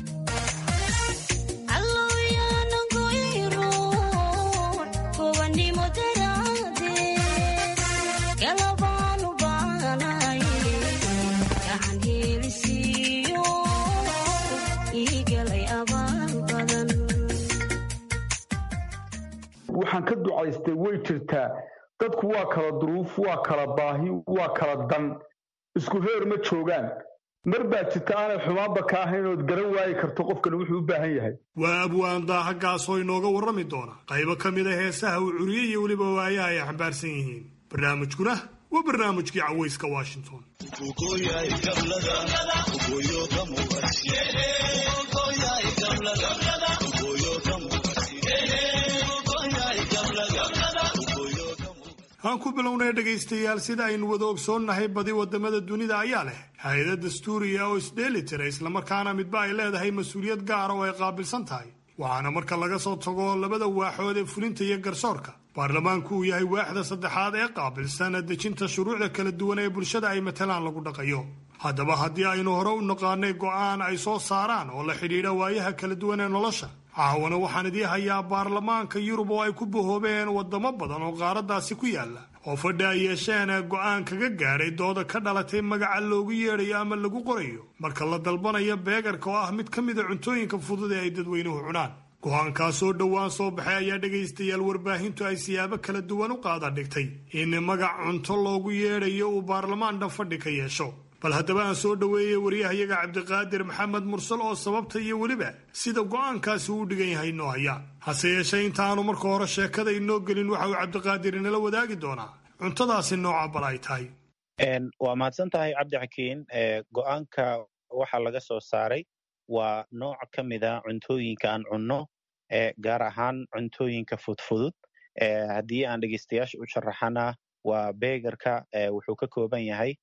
waxaan ka ducaystay way jirtaa dadku waa kala duruuf waa kala baahi waa kala dan isku heer ma joogaan mar baa jirta aanay xumaanba ka ahayn ood garan waayi karto qofkan wuxuu u baahan yahay waa abwaan daahagaas oo inooga warrami doona qaybo ka mid a heesaha uu curiyey iyo weliba waayaha ay xambaarsan yihiin barnaamijkuna waa barnaamijkii caweyska washington aan ku bilownay dhegaystayaal sida aynu wada ogsoonnahay badi wadamada dunida ayaa leh hay-ada dastuuriya oo isdheeli tira islamarkaana midba ay leedahay mas-uuliyad gaara oo ay qaabilsan tahay waxaana marka laga soo tago labada waaxood ee fulinta iyo garsoorka baarlamaanku uu yahay waaxda saddexaad ee qaabilsan dejinta shuruucda kala duwan ee bulshada ay matalaan lagu dhaqayo haddaba haddii aynu hore u naqaanay go'aan ay soo saaraan oo la xidhiidha waayaha kala duwan ee nolosha caawana waxaan idii hayaa baarlamaanka yurub oo ay ku bahoobeen wadamo badan oo qaaraddaasi ku yaala oo fadhi ay yeesheen go'aan kaga gaadhay dooda ka dhalatay magaca loogu yeedhayo ama lagu qorayo marka la dalbanayo beegarka oo ah mid ka mida cuntooyinka fudud ee ay dadweynuhu cunaan go-aankaas oo dhowaan soo baxay ayaa dhegaystayaal warbaahintu ay siyaabo kala duwan u qaada dhigtay in magac cunto loogu yeedhayo uu baarlamaan dhan fadhi ka yeesho bal haddaba aan soo dhoweeyey waryahayaga cabdiqaadir maxamed mursal oo sababta iyo weliba sida go'aankaasi uu dhigan yahay inoo haya hase yeeshee intaanu marka hore sheekada inoo gelin waxa uu cabdiqaadir inala wadaagi doonaa cuntadaasi nooca bal ay tahay waa mahadsan tahay cabdixakiin go'aanka waxaa laga soo saaray waa nooc ka mida cuntooyinka aan cunno gaar ahaan cuntooyinka fudfudud haddii aan dhegeystayaasha u sharaxana waa beegarka wuxuu ka kooban yahay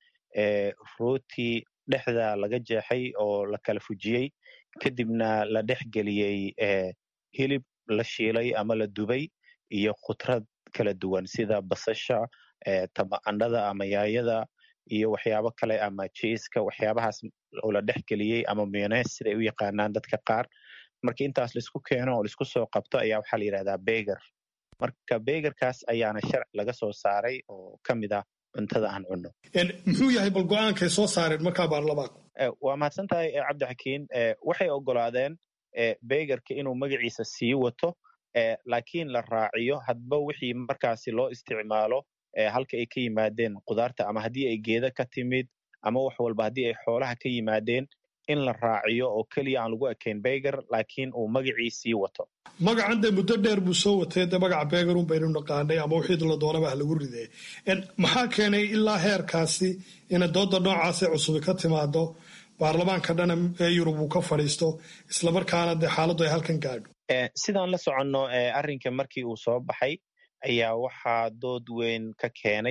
rooti dhexda laga jeexay oo la kala fujiyey kadibna la dhex geliyey hilib la shiilay ama la dubay iyo khudrad kala duwan sida basasha tamaandhada ama yaayada iyo waxyaabo kale ama jiiska waxyaabahaas oo la dhex geliyey ama myones siday u yaqaanaan dadka qaar marka intaas laisku keeno oo laisku soo qabto ayaa waxaa la yidhahdaa beger marka begerkaas ayaana sharci laga soo saaray oo ka mid ah cuntada aan cunno muxuu yahay bal go-aankay soo saareen markaa baarlamaanku waa mahadsan tahay cabdixakiin waxay ogolaadeen begerka inuu magaciisa sii wato laakiin la raaciyo hadba wixii markaasi loo isticmaalo halka ay ka yimaadeen kudaarta ama haddii ay geeda ka timid ama wax walba haddii ay xoolaha ka yimaadeen in la raaciyo oo keliya aan lagu ekayn beger laakiin uu magacii sii wato magacan dee muddo dheer buu soo watay dee magaca begerun baynu naqaanay ama wixii la doonaba ha lagu ridee maxaa keenay ilaa heerkaasi ina dooda noocaasi cusubi ka timaado baarlamaanka dhana ee yurub uu ka fadhiisto islamarkaana dee xaaladdu ay halkan gaadho sidaan la soconno arrinka markii uu soo baxay ayaa waxaa dood weyn ka keenay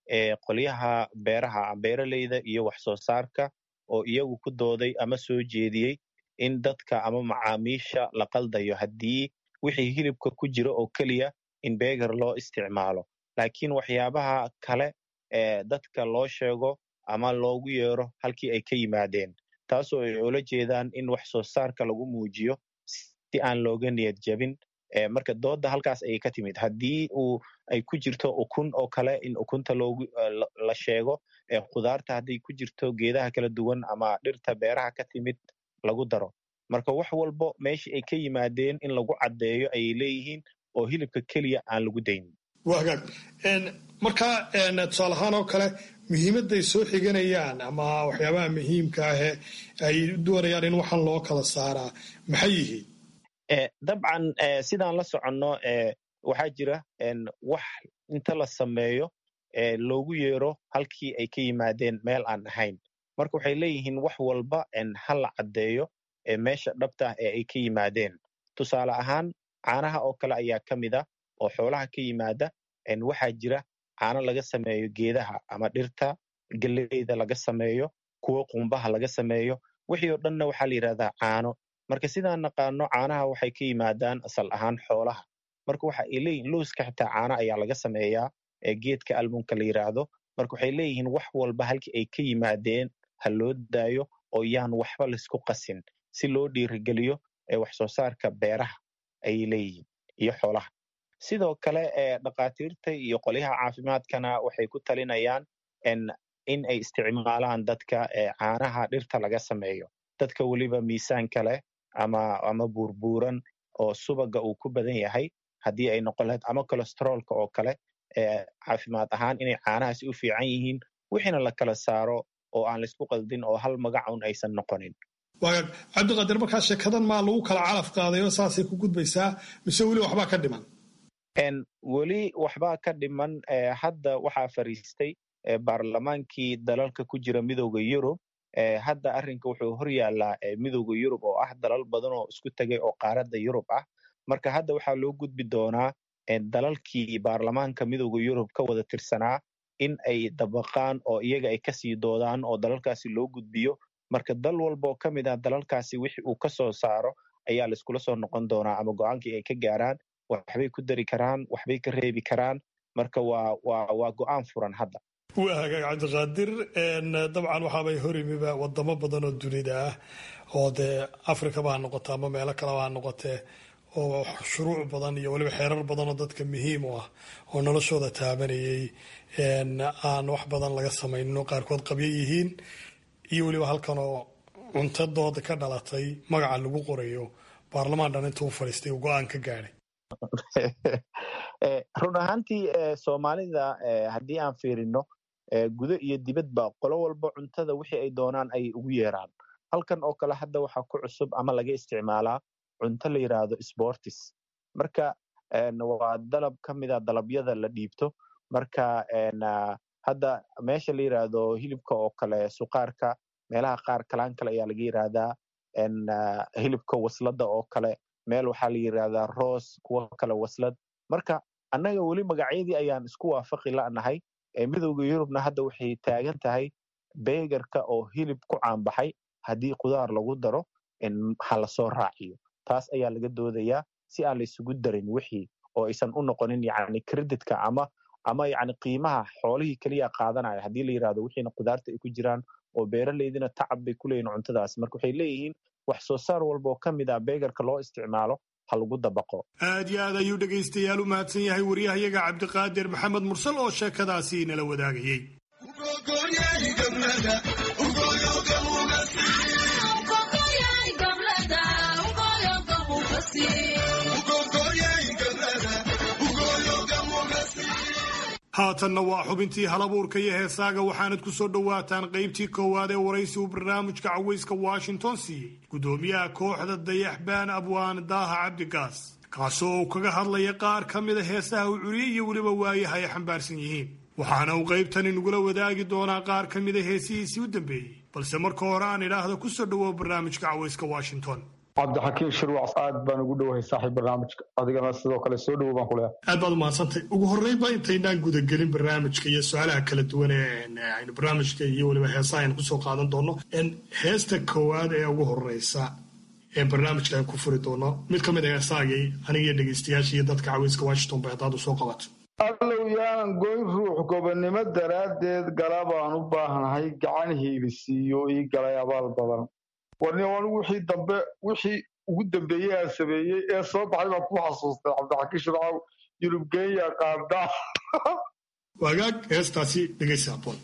qolyaha beeraha beeraleyda iyo wax soo saarka oo iyagu ku dooday ama soo jeediyey in dadka ama macaamiisha la qaldayo haddii wixii hilibka ku jira oo keliya in beger loo isticmaalo laakiin waxyaabaha kale ee dadka loo sheego ama loogu yeero halkii ay ka yimaadeen taasoo ay ula jeedaan in wax soo saarka lagu muujiyo si aan looga niyad jabin marka dooda halkaas ayay ka timid haddii uu ay ku jirto ukun oo kale in ukunta loogu la sheego khudaarta hadday ku jirto geedaha kala duwan ama dhirta beeraha ka timid lagu daro marka wax walbo meeshii ay ka yimaadeen in lagu caddeeyo ayay leeyihiin oo hilibka keliya aan lagu daynin waa hagaag marka tusaale ahaan oo kale muhiimadday soo xiganayaan ama waxyaabaha muhiimka ahee ay doonayaan in waxan loo kala saaraa maxay yihiin dabcan sidaan la soconno waxaa jira wax inta la sameeyo loogu yeero halkii ay ka yimaadeen meel aan ahayn marka waxay leeyihiin wax walba ha la caddeeyo meesha dhabta ee ay ka yimaadeen tusaale ahaan caanaha oo kale ayaa ka mid a oo xoolaha ka yimaada waxaa jira caano laga sameeyo geedaha ama dhirta geleyda laga sameeyo kuwo qumbaha laga sameeyo wixii oo dhanna waxaa la yidhahdaa caano marka sidaan naqaano caanaha waxay ka yimaadaan asal ahaan xoolaha marka waxa ay leeyihin looska xitaa caano ayaa laga sameeyaa geedka almunka la yidhaahdo marka waxay leeyihiin wax walba halkii ay ka yimaadeen ha loo daayo oo yaan waxba laisku qasin si loo dhiirigeliyo wax soo saarka beeraha ayay leeyihiin iyo xoolaha sidoo kale dhakhaatiirta iyo qolyaha caafimaadkana waxay ku talinayaan in ay isticmaalaan dadka caanaha dhirta laga sameeyo dadka weliba miisaanka leh ama ama buurbuuran oo subaga uu ku badan yahay haddii ay noqon lahayd ama colestroolka oo kale caafimaad ahaan inay caanahaasi u fiican yihiin wixiina la kala saaro oo aan laisku qaldin oo hal magacun aysan noqonin waagaag cabdiqaadir markaa sheekadan maa lagu kala calaf qaaday oo saasay ku gudbaysaa mise weli waxbaa ka dhiman weli waxbaa ka dhiman hadda waxaa fariistay baarlamaankii dalalka ku jira midooda yurub hadda arrinka wuxuu hor yaallaa midooda yurub oo ah dalal badan oo isku tegay oo qaaradda yurub ah marka hadda waxaa loo gudbi doonaa dalalkii baarlamaanka midooda yurub ka wada tirsanaa in ay dabaqaan oo iyaga ay kasii doodaan oo dalalkaasi loo gudbiyo marka dal walbaoo ka mid ah dalalkaasi wixi uu ka soo saaro ayaa laiskula soo noqon doonaa ama go-aankii ay ka gaaraan waxbay ku dari karaan waxbay ka reebi karaan marka waa waa waa go-aan furan hadda waa hagaag cabdiqaadir dabcan waxaabay horimiba wadamo badan oo dunida ah oo dee afrikaba ha noqoto ama meelo kaleba ha noqotee oo shuruuc badan iyo weliba xeerar badan oo dadka muhiim u ah oo noloshooda taabanayay aan wax badan laga samaynin oo qaarkood qabyo yihiin iyo weliba halkan oo cuntadooda ka dhalatay magaca lagu qorayo baarlamaan dhan intuu fadhiistay uu go-aan ka gaadhay run ahaantii soomaalida haddii aan fiirino gudo iyo dibadba qolo walba cuntada wixii ay doonaan ay ugu yeeraan halkan oo kale hadda waxaa ku cusub ama laga isticmaalaa cunto la yidhaahdo sportis marka waa dalab ka mida dalabyada la dhiibto marka hadda meesha la yidhaahdo hilibka oo kale suqaarka meelaha qaar kalaan kale ayaa laga yidhaahdaa hilibka waslada oo kale meel waxaa la yidhaahdaa roos kuwo kale waslad marka annaga weli magacyadii ayaan isku waafaqi la'nahay midowda yurubna hadda waxay taagan tahay beegarka oo hilib ku caanbaxay haddii qudaar lagu daro ha lasoo raaciyo taas ayaa laga doodayaa si aan la isugu darin wixii oo aysan u noqonin yani creditka ama ama yani qiimaha xoolihii keliya qaadanaya haddii la yidhahdo wixiina qudaarta ay ku jiraan oo beeraleydina tacab bay ku leeyihin cuntadaas marka waxay leeyihiin wax soo saar walba oo ka mid ah beegarka loo isticmaalo ha lagu dabaqo aad iyo aad ayuu dhegaystayaal u mahadsan yahay waryahayaga cabdiqaadir maxamed mursal oo sheekadaasi inala wadaagayey haatanna waa xubintii halabuurka iyo heesaaga waxaanad ku soo dhowaataan qaybtii koowaad ee waraysi uu barnaamijka cawayska washington siiyey guddoomiyaha kooxda dayaxbaan abwaan daaha cabdigaas kaasoo uu kaga hadlaya qaar ka mida heesaha uu curiyey iyo weliba waayaha ay xambaarsan yihiin waxaana uu qaybtani nagula wadaagi doonaa qaar ka mida heesihiisii u dambeeyey balse marka hore aan idhaahdo ku soo dhowow barnaamijka cawayska washington cabdixakiim shirwac aad baan ugu dhowahay saaxiib barnaamijka adigana sidoo kale soo dhowo baan ku leehay aad baad umahadsantay ugu horreynba intaynaan gudagelin barnaamijka iyo su-aalaha kala duwan ee aynu barnaamijka iyo weliba heesaha aynu kusoo qaadan doono heesta koowaad ee ugu horeysa ee barnaamijka aan ku furi doono mid ka mid a heesaagii anigiyo dhegeystayaasha iyo dadka caweyska washington bay haddaad usoo qabato allow yaanan goyn ruux gobonnimo daraaddeed gala baan u baahnahay gacan hiilisiiyo ii galay abaal badan warni anigu wixii dambe wixii ugu dambeeyey aan sameeyey ee soo baxay baan ku xasuustay cabdixakiin shircaw yurub kenya qaada wagaag heestaasi dhegaysa aboon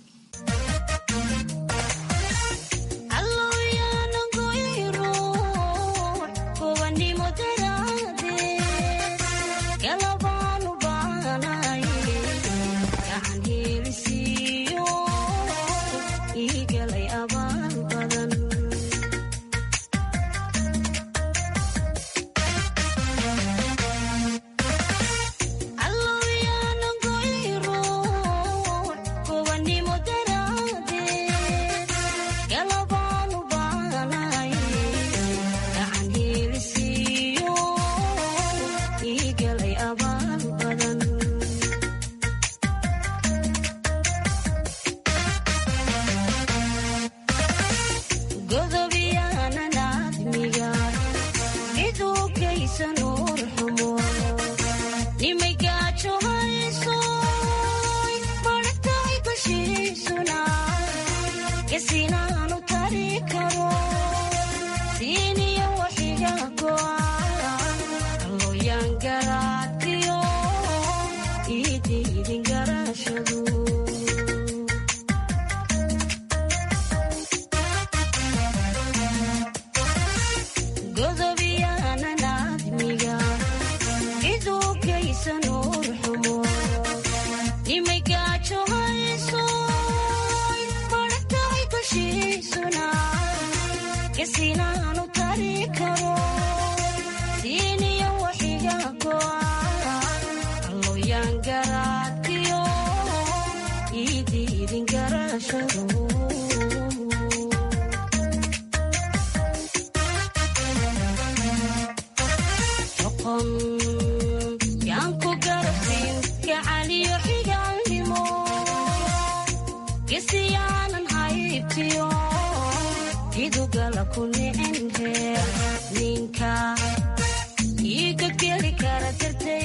ninka iga geli kara dartee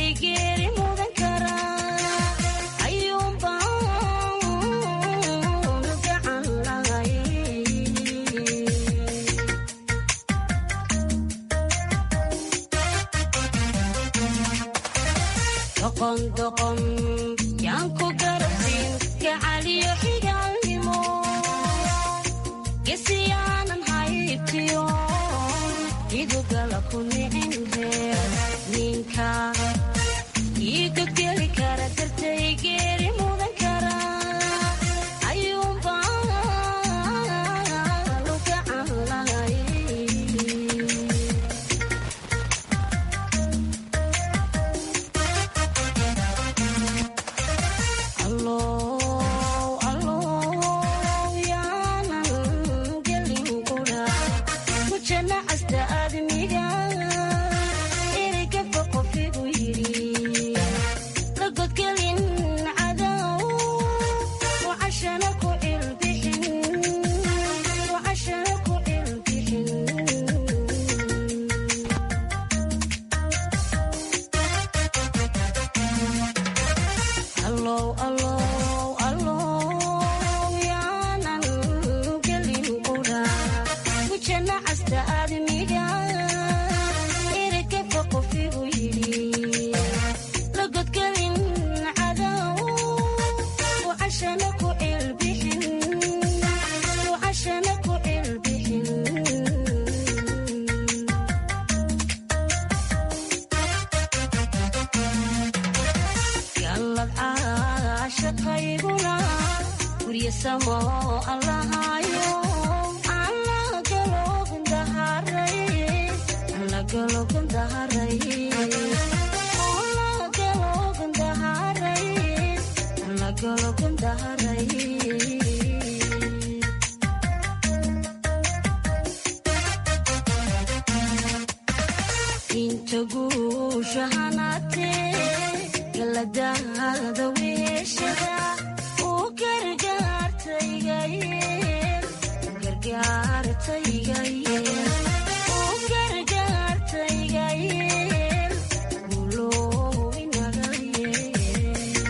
doqondoqon yaan ku garabsin gacaliyo xigaalnimo gesiyaanan haybtiyo idugala ku nicin reer ninka iigageli kara dartay geeri mudan kara ayuunbaa lugacan lahay inta guusha hanaatee galadaada weeshada u gargaartaygayeel gargaartaygayeel u gargaartaygayeel guulow inaga yeel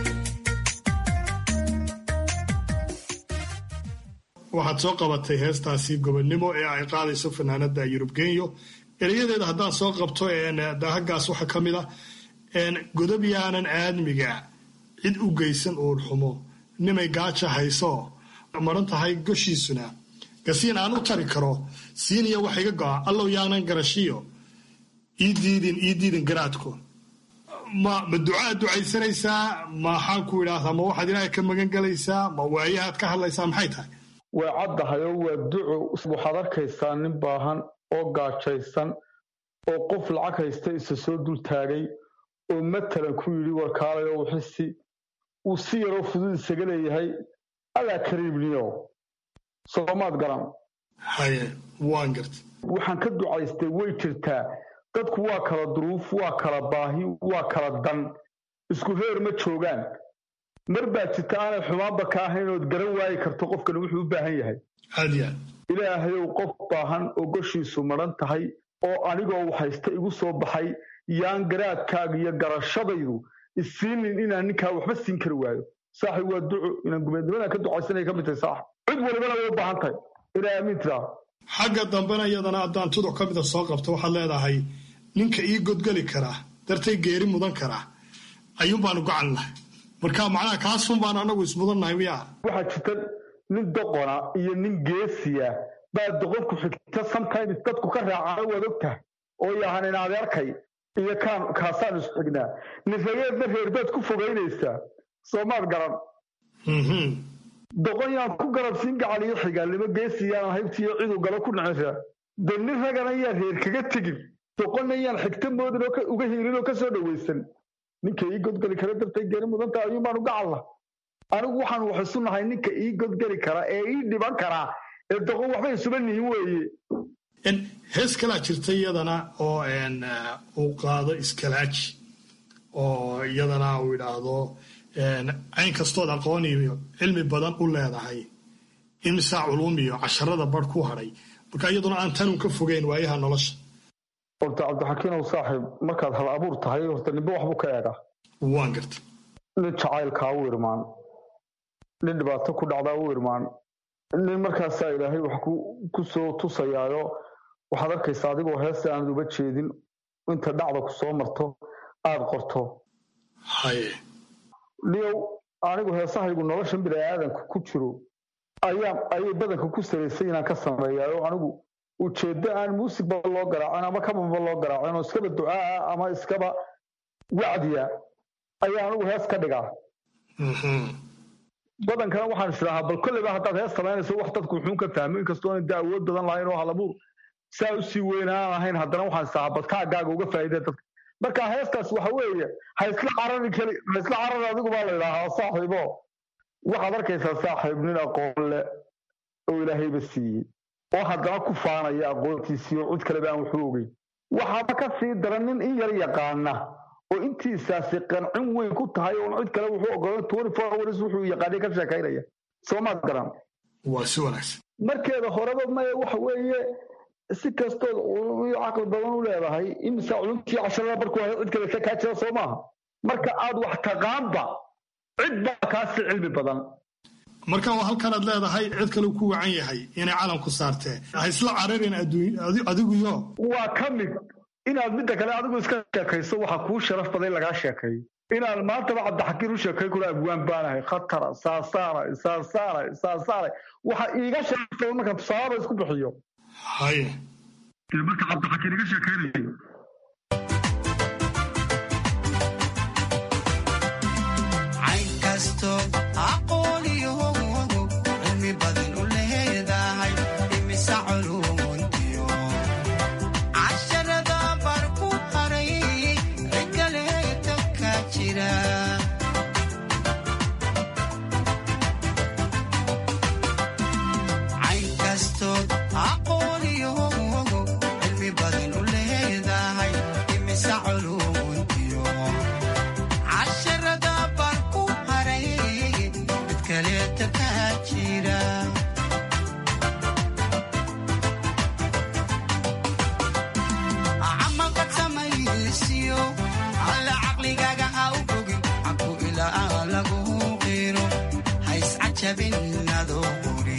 waxaad soo qabatay heestaasi gobonnimo ee ay qaadayso fanaanada yurub genyo erayadeeda haddaan soo qabto daahagaas waxaa ka mid ah godob yaanan aadmiga cid u geysan uur xumo nimay gaaja hayso maran tahay goshiisuna gasiin aan u tari karo siiniya wax iga go'a allow yaanan garashiyo ii diidin ii diidin garaadku ma ma ducaad ducaysanaysaa maxaan ku idhaahdaa ma waxaad ilaahay ka magan galaysaa ma waayahaad ka hadlaysaa maxay tahay way caddahay oo waa duco waxaad arkaysaa nin baahan oo gaajaysan oo qof lacag haysta isa soo dul taagay oo matalan ku yidhi warkaalay oo wixisi uu si yaroo fudud isaga leeyahay allaa kariibniyo soomaad garan haye waan garta waxaan ka ducaystay way jirtaa dadku waa kala duruuf waa kala baahi waa kala dan isku reer ma joogaan mar baa jirta aanay xumaanba ka ahayn ood garan waayi karto qofkan wuxuu u baahan yahay aad yaa ilaahayow qof baahan oo goshiisu madhan tahay oo anigoo haysta igu soo baxay yaan garaadkaaga iyo garashadaydu isiinin inaan ninkaa waxba siin kari waayo saaxib waa duco inaan gumeednimadan ka ducaysanaya ka mid tahay saaxib cid walibana way u baahan tahay ilaa amiin tiraa xagga dambena iyadana haddaan tuduc ka mida soo qabto waxaad leedahay ninka ii godgeli karaa dartay geeri mudan karaa ayuun baanu gacan lahay marka macnaha kaasun baan anagu ismudannahay miyaa waxaa jirta nin doqona iyo nin geesiya baa doqonku xigta sometimes dadku ka raacana waad og tahay oo yahan in adeerkay iyo kaan kaasaan isu xignaa nifageedna reerbaad ku fogaynaysaa soomaad garan doqon yaan ku garabsiin gacaliyo xigaalnimo geesiyaan haybtiyo ciduu galo ku nacishaa de nin ragana yaan reer kaga tegin doqonna yaan xigta moodin oo uga hiilin oo kasoo dhawaysan ninka ii godgeli kara dartay geeri mudanta ayuun baanu gacalla anigu waxaan wax isu nahay ninka ii godgeli kara ee ii dhiban karaa ee doqon waxba isuba nihin weeye hees kalaa jirta iyadana oo uu qaado iskalaaji oo iyadana uu idhaahdo cayn kastood aqoon iyo cilmi badan u leedahay imisaa culum iyo casharada bar ku hadhay marka iyaduna aan tanun ka fogeyn waayaha nolosha horta cabdixakiinow saaxiib markaad hal abuur tahay horta ninba waxbuu ka eegaa waan garta nin jacaylkaa u irmaan nin dhibaato ku dhacdaa u irmaan nin markaasaa ilaahay wax ku soo tusayaayo waxaad arkaysaa adigoo heesta aanad uga jeedin inta dhacda ku soo marto aad qorto haye niyow anigu heesahaygu noloshan bini'aadanka ku jiro ayaa ayay badanka ku saraysay inaan ka sameeyaa oo anigu ujeeddo aan muusigba loo garaacin ama kabanba loo garaacin oo iskaba ducaa ama iskaba wacdiya ayaa anigu hees ka dhigaa badankana waxaan isdhahaa bal kolleyba haddaad hees samaynayso wax dadku wuxuun ka fahmo inkastoo aanay da awood badan lahayn oo halabuur saa usii weyn aan ahayn haddana waxaan isdhahaa bal kaagaaga uga faa'iidee dadka marka heestaas waxa weeye ha isla carari keli ha isla carari adigu baa la idhaahaa saaxiibo waxaad arkaysaa saaxiib nin aqoon leh oo ilaahayba siiyey oo haddana ku faanaya aqoontiisii oo cid kaleba aan waxu ogeyn waxaaba ka sii daran nin in yar yaqaana oo intiisaasi qancin weyn ku tahay oon cid kale wuxuu ogolan twenty four hours wuxuu yaqaanay ka sheekaynaya soo maad garan waa si wanaagsan markeeda horeba maya waxa weeye si kastood iyo caqli badan u leedahay imisa culumtii casharada markuu hayo cid kale kaa jira soo maaha marka aad wax taqaanba cid baa kaasi cilmi badan marka waa halkanaad leedahay cid kale ku wacan yahay inay calanku saartee ha isla cararin adiguyo waa ka mid inaad midda kale adigu iska sheekayso waxa kuu sharaf badan in lagaa sheekeeyo inaan maantaba cabdixakiin u sheekay kula abwaan baanahay khatara saasaanay saasaanay saasaanay waxa iiga sharaf badan marka tusaalaaba isku bixiyo haye dee marka cabdixakiin iga sheekaynayo cayn kasto aqoon iyo cilmi badan u leedahay imisa culumuntiyo casharada bar ku haray cikaleeta ka jira cayn kasto aqoon iyo cilmi badan u leedahay imisa culumuntiyo casharada baan ku haray mid kaleeta ka jira camalka samaysiyo alla caqligaaga ha u bogin caku ilaa lagu qiro ha iscajabin adoo quri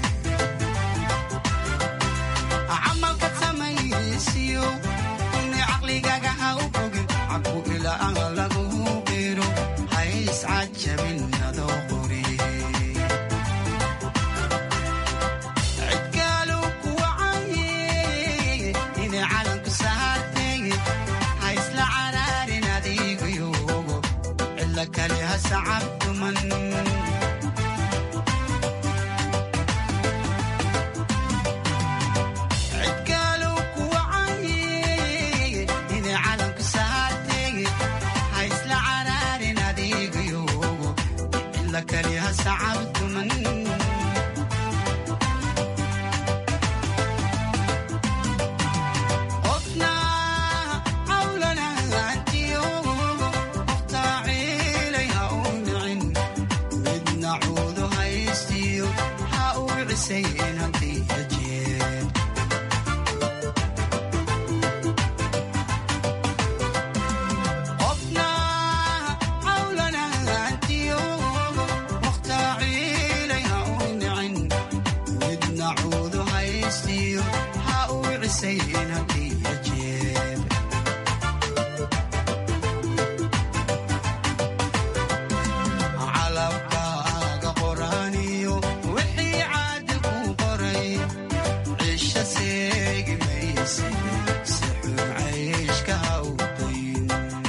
camalka samaysiyo inni caqligaaga ha u bogin caku ilaa lagu qiro ha iscajabin adoo quri cidkaalu ku wacaye inay calanku saartay ha isla caraarin adigayogo cilla kale ha sacabtuman cidkaalu ku wacaye inay calanku saartay ha isla caraarin adigayogo cilla kale ha sacabtuman qofna cawlanaantiyo qoftaa ciilay ha u nicin midna cuudu haystiyo ha u cisayn haddii ajeer qofna cawlanaantiyo qoftaa ciilay ha u nicin midna cuudu haystiyo ha u cisayn haddii ajeer calabkaaga qoraaniyo wixii caadi ku qoray cisho seegi mayse si xun cayshka ha u dayn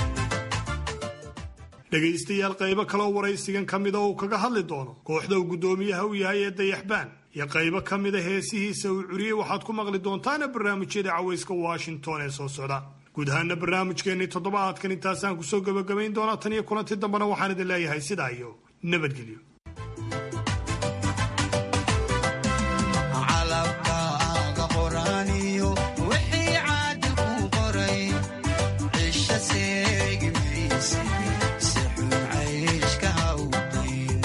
dhegaystayaal qaybo kaloo waraysigan ka mida uu kaga hadli doono kooxda uu guddoomiyaha u yahay ee dayaxbaan iyo qaybo ka mida heesihiisa uu curiyey waxaad ku maqli doontaana barnaamijyada cawayska washington ee soo socda guud ahaana barnaamijkeennii toddobaadkan intaasaan kusoo gebagabayn doonaa tan iyo kulanti dambena waxaan idin leeyahay sidaa iyo nabadgelyo calabkaaga qoraaniyo wixii caadi ku qoray cisho seegi mayse si xun cayshka ha u dayn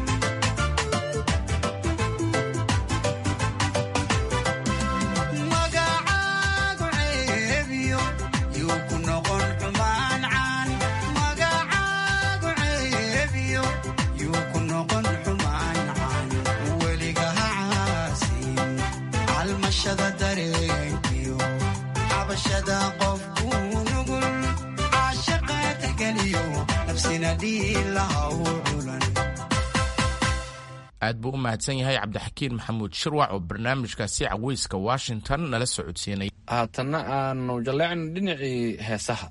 magacaagu ceebiyo yuu ku noqon xumaan caan magacaagu ceebiyo yuu ku noqon xumaan caan weliga ha caasin calmashada dareenkiyo xabashada qofku nugul caashaqa tixgeliyo nafsina dhiilaha u culan aad buu u mahadsan yahay cabdixakiin maxamuud shirwac oo barnaamijkaasi caweyska washington nala socodsiinay haatanna aanu jalleecno dhinacii heesaha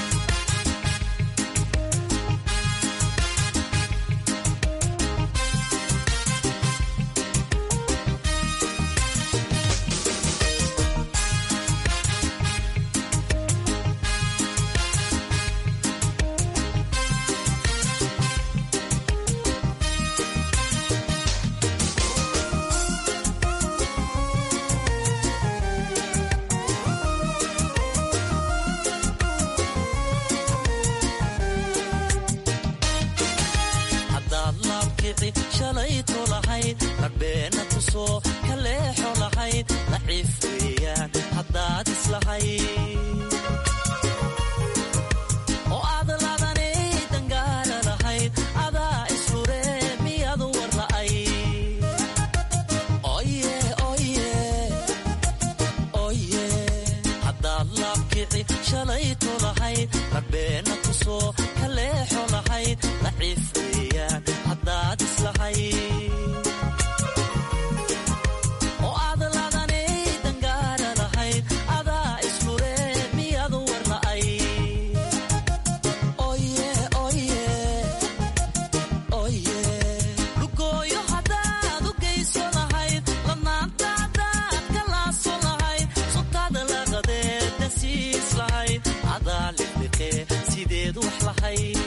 haddaad laabkici shalayto lahayd rabbeena tusoo ka leexo lahayd laciif weeyaan haddaad islahayd oo aad ladanay dangaala lahayd adaa isfure miyadu war la'ay oye oye oye haddaad laabkici shalayto lahayd rabbeena tusoo ka leexo lahayd laciif weeyaan haddaad islahayd oo aad ladanay dangaala lahayd adaa isfure miyadu war la'ay oye oye oye lugooyo haddaad u geyso lahayd ladnaanta haddaad ka laaso lahayd suntaada laqadeed dasiis lahayd adaa liqliqee sideed wax lahayd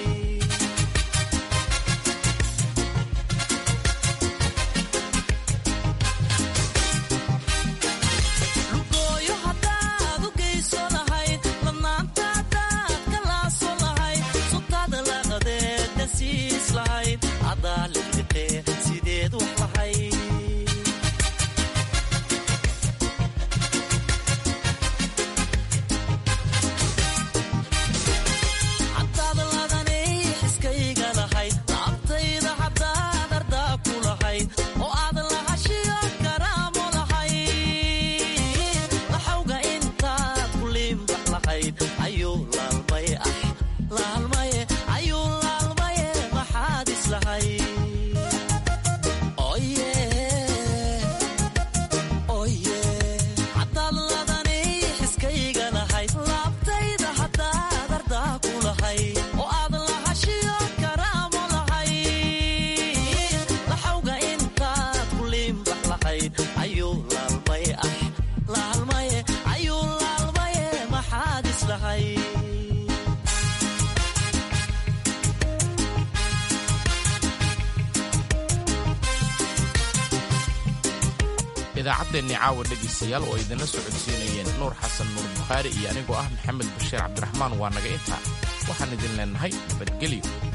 lugooyo haddaad u geyso lahayd ladnaanta haddaad ka laaso lahayd suntaada laqadeed dasiis lahayd adaa liqliqee sideed wax lahayd haddaad ladanay xiskayga lahayd laabtayda haddaad ardaa ku lahayd oo aad lahashiyo karaamo lahayd laxawga intaad ku liimbax lahayd ayuu laalmay ah laalmaye ayuu laalmaye maxaad islahayd oye oye haddaad ladanay xiskayga lahayd laabtayda haddaad ardaa ku lahayd oo aad lahashiyo karaamo lahayd laxawga intaad ku liimbax lahayd ayuu laalmay ah laalmaye ayuu laalmaye maxaad islahayd idaacaddeenni caawa dhegaystayaal oo idinla socodsiinayeen nuur xasan nuur bukhaari iyo anigoo ah maxamed bashiir cabdiraxmaan waa naga intaa waxaan idin leennahay nabadgelyo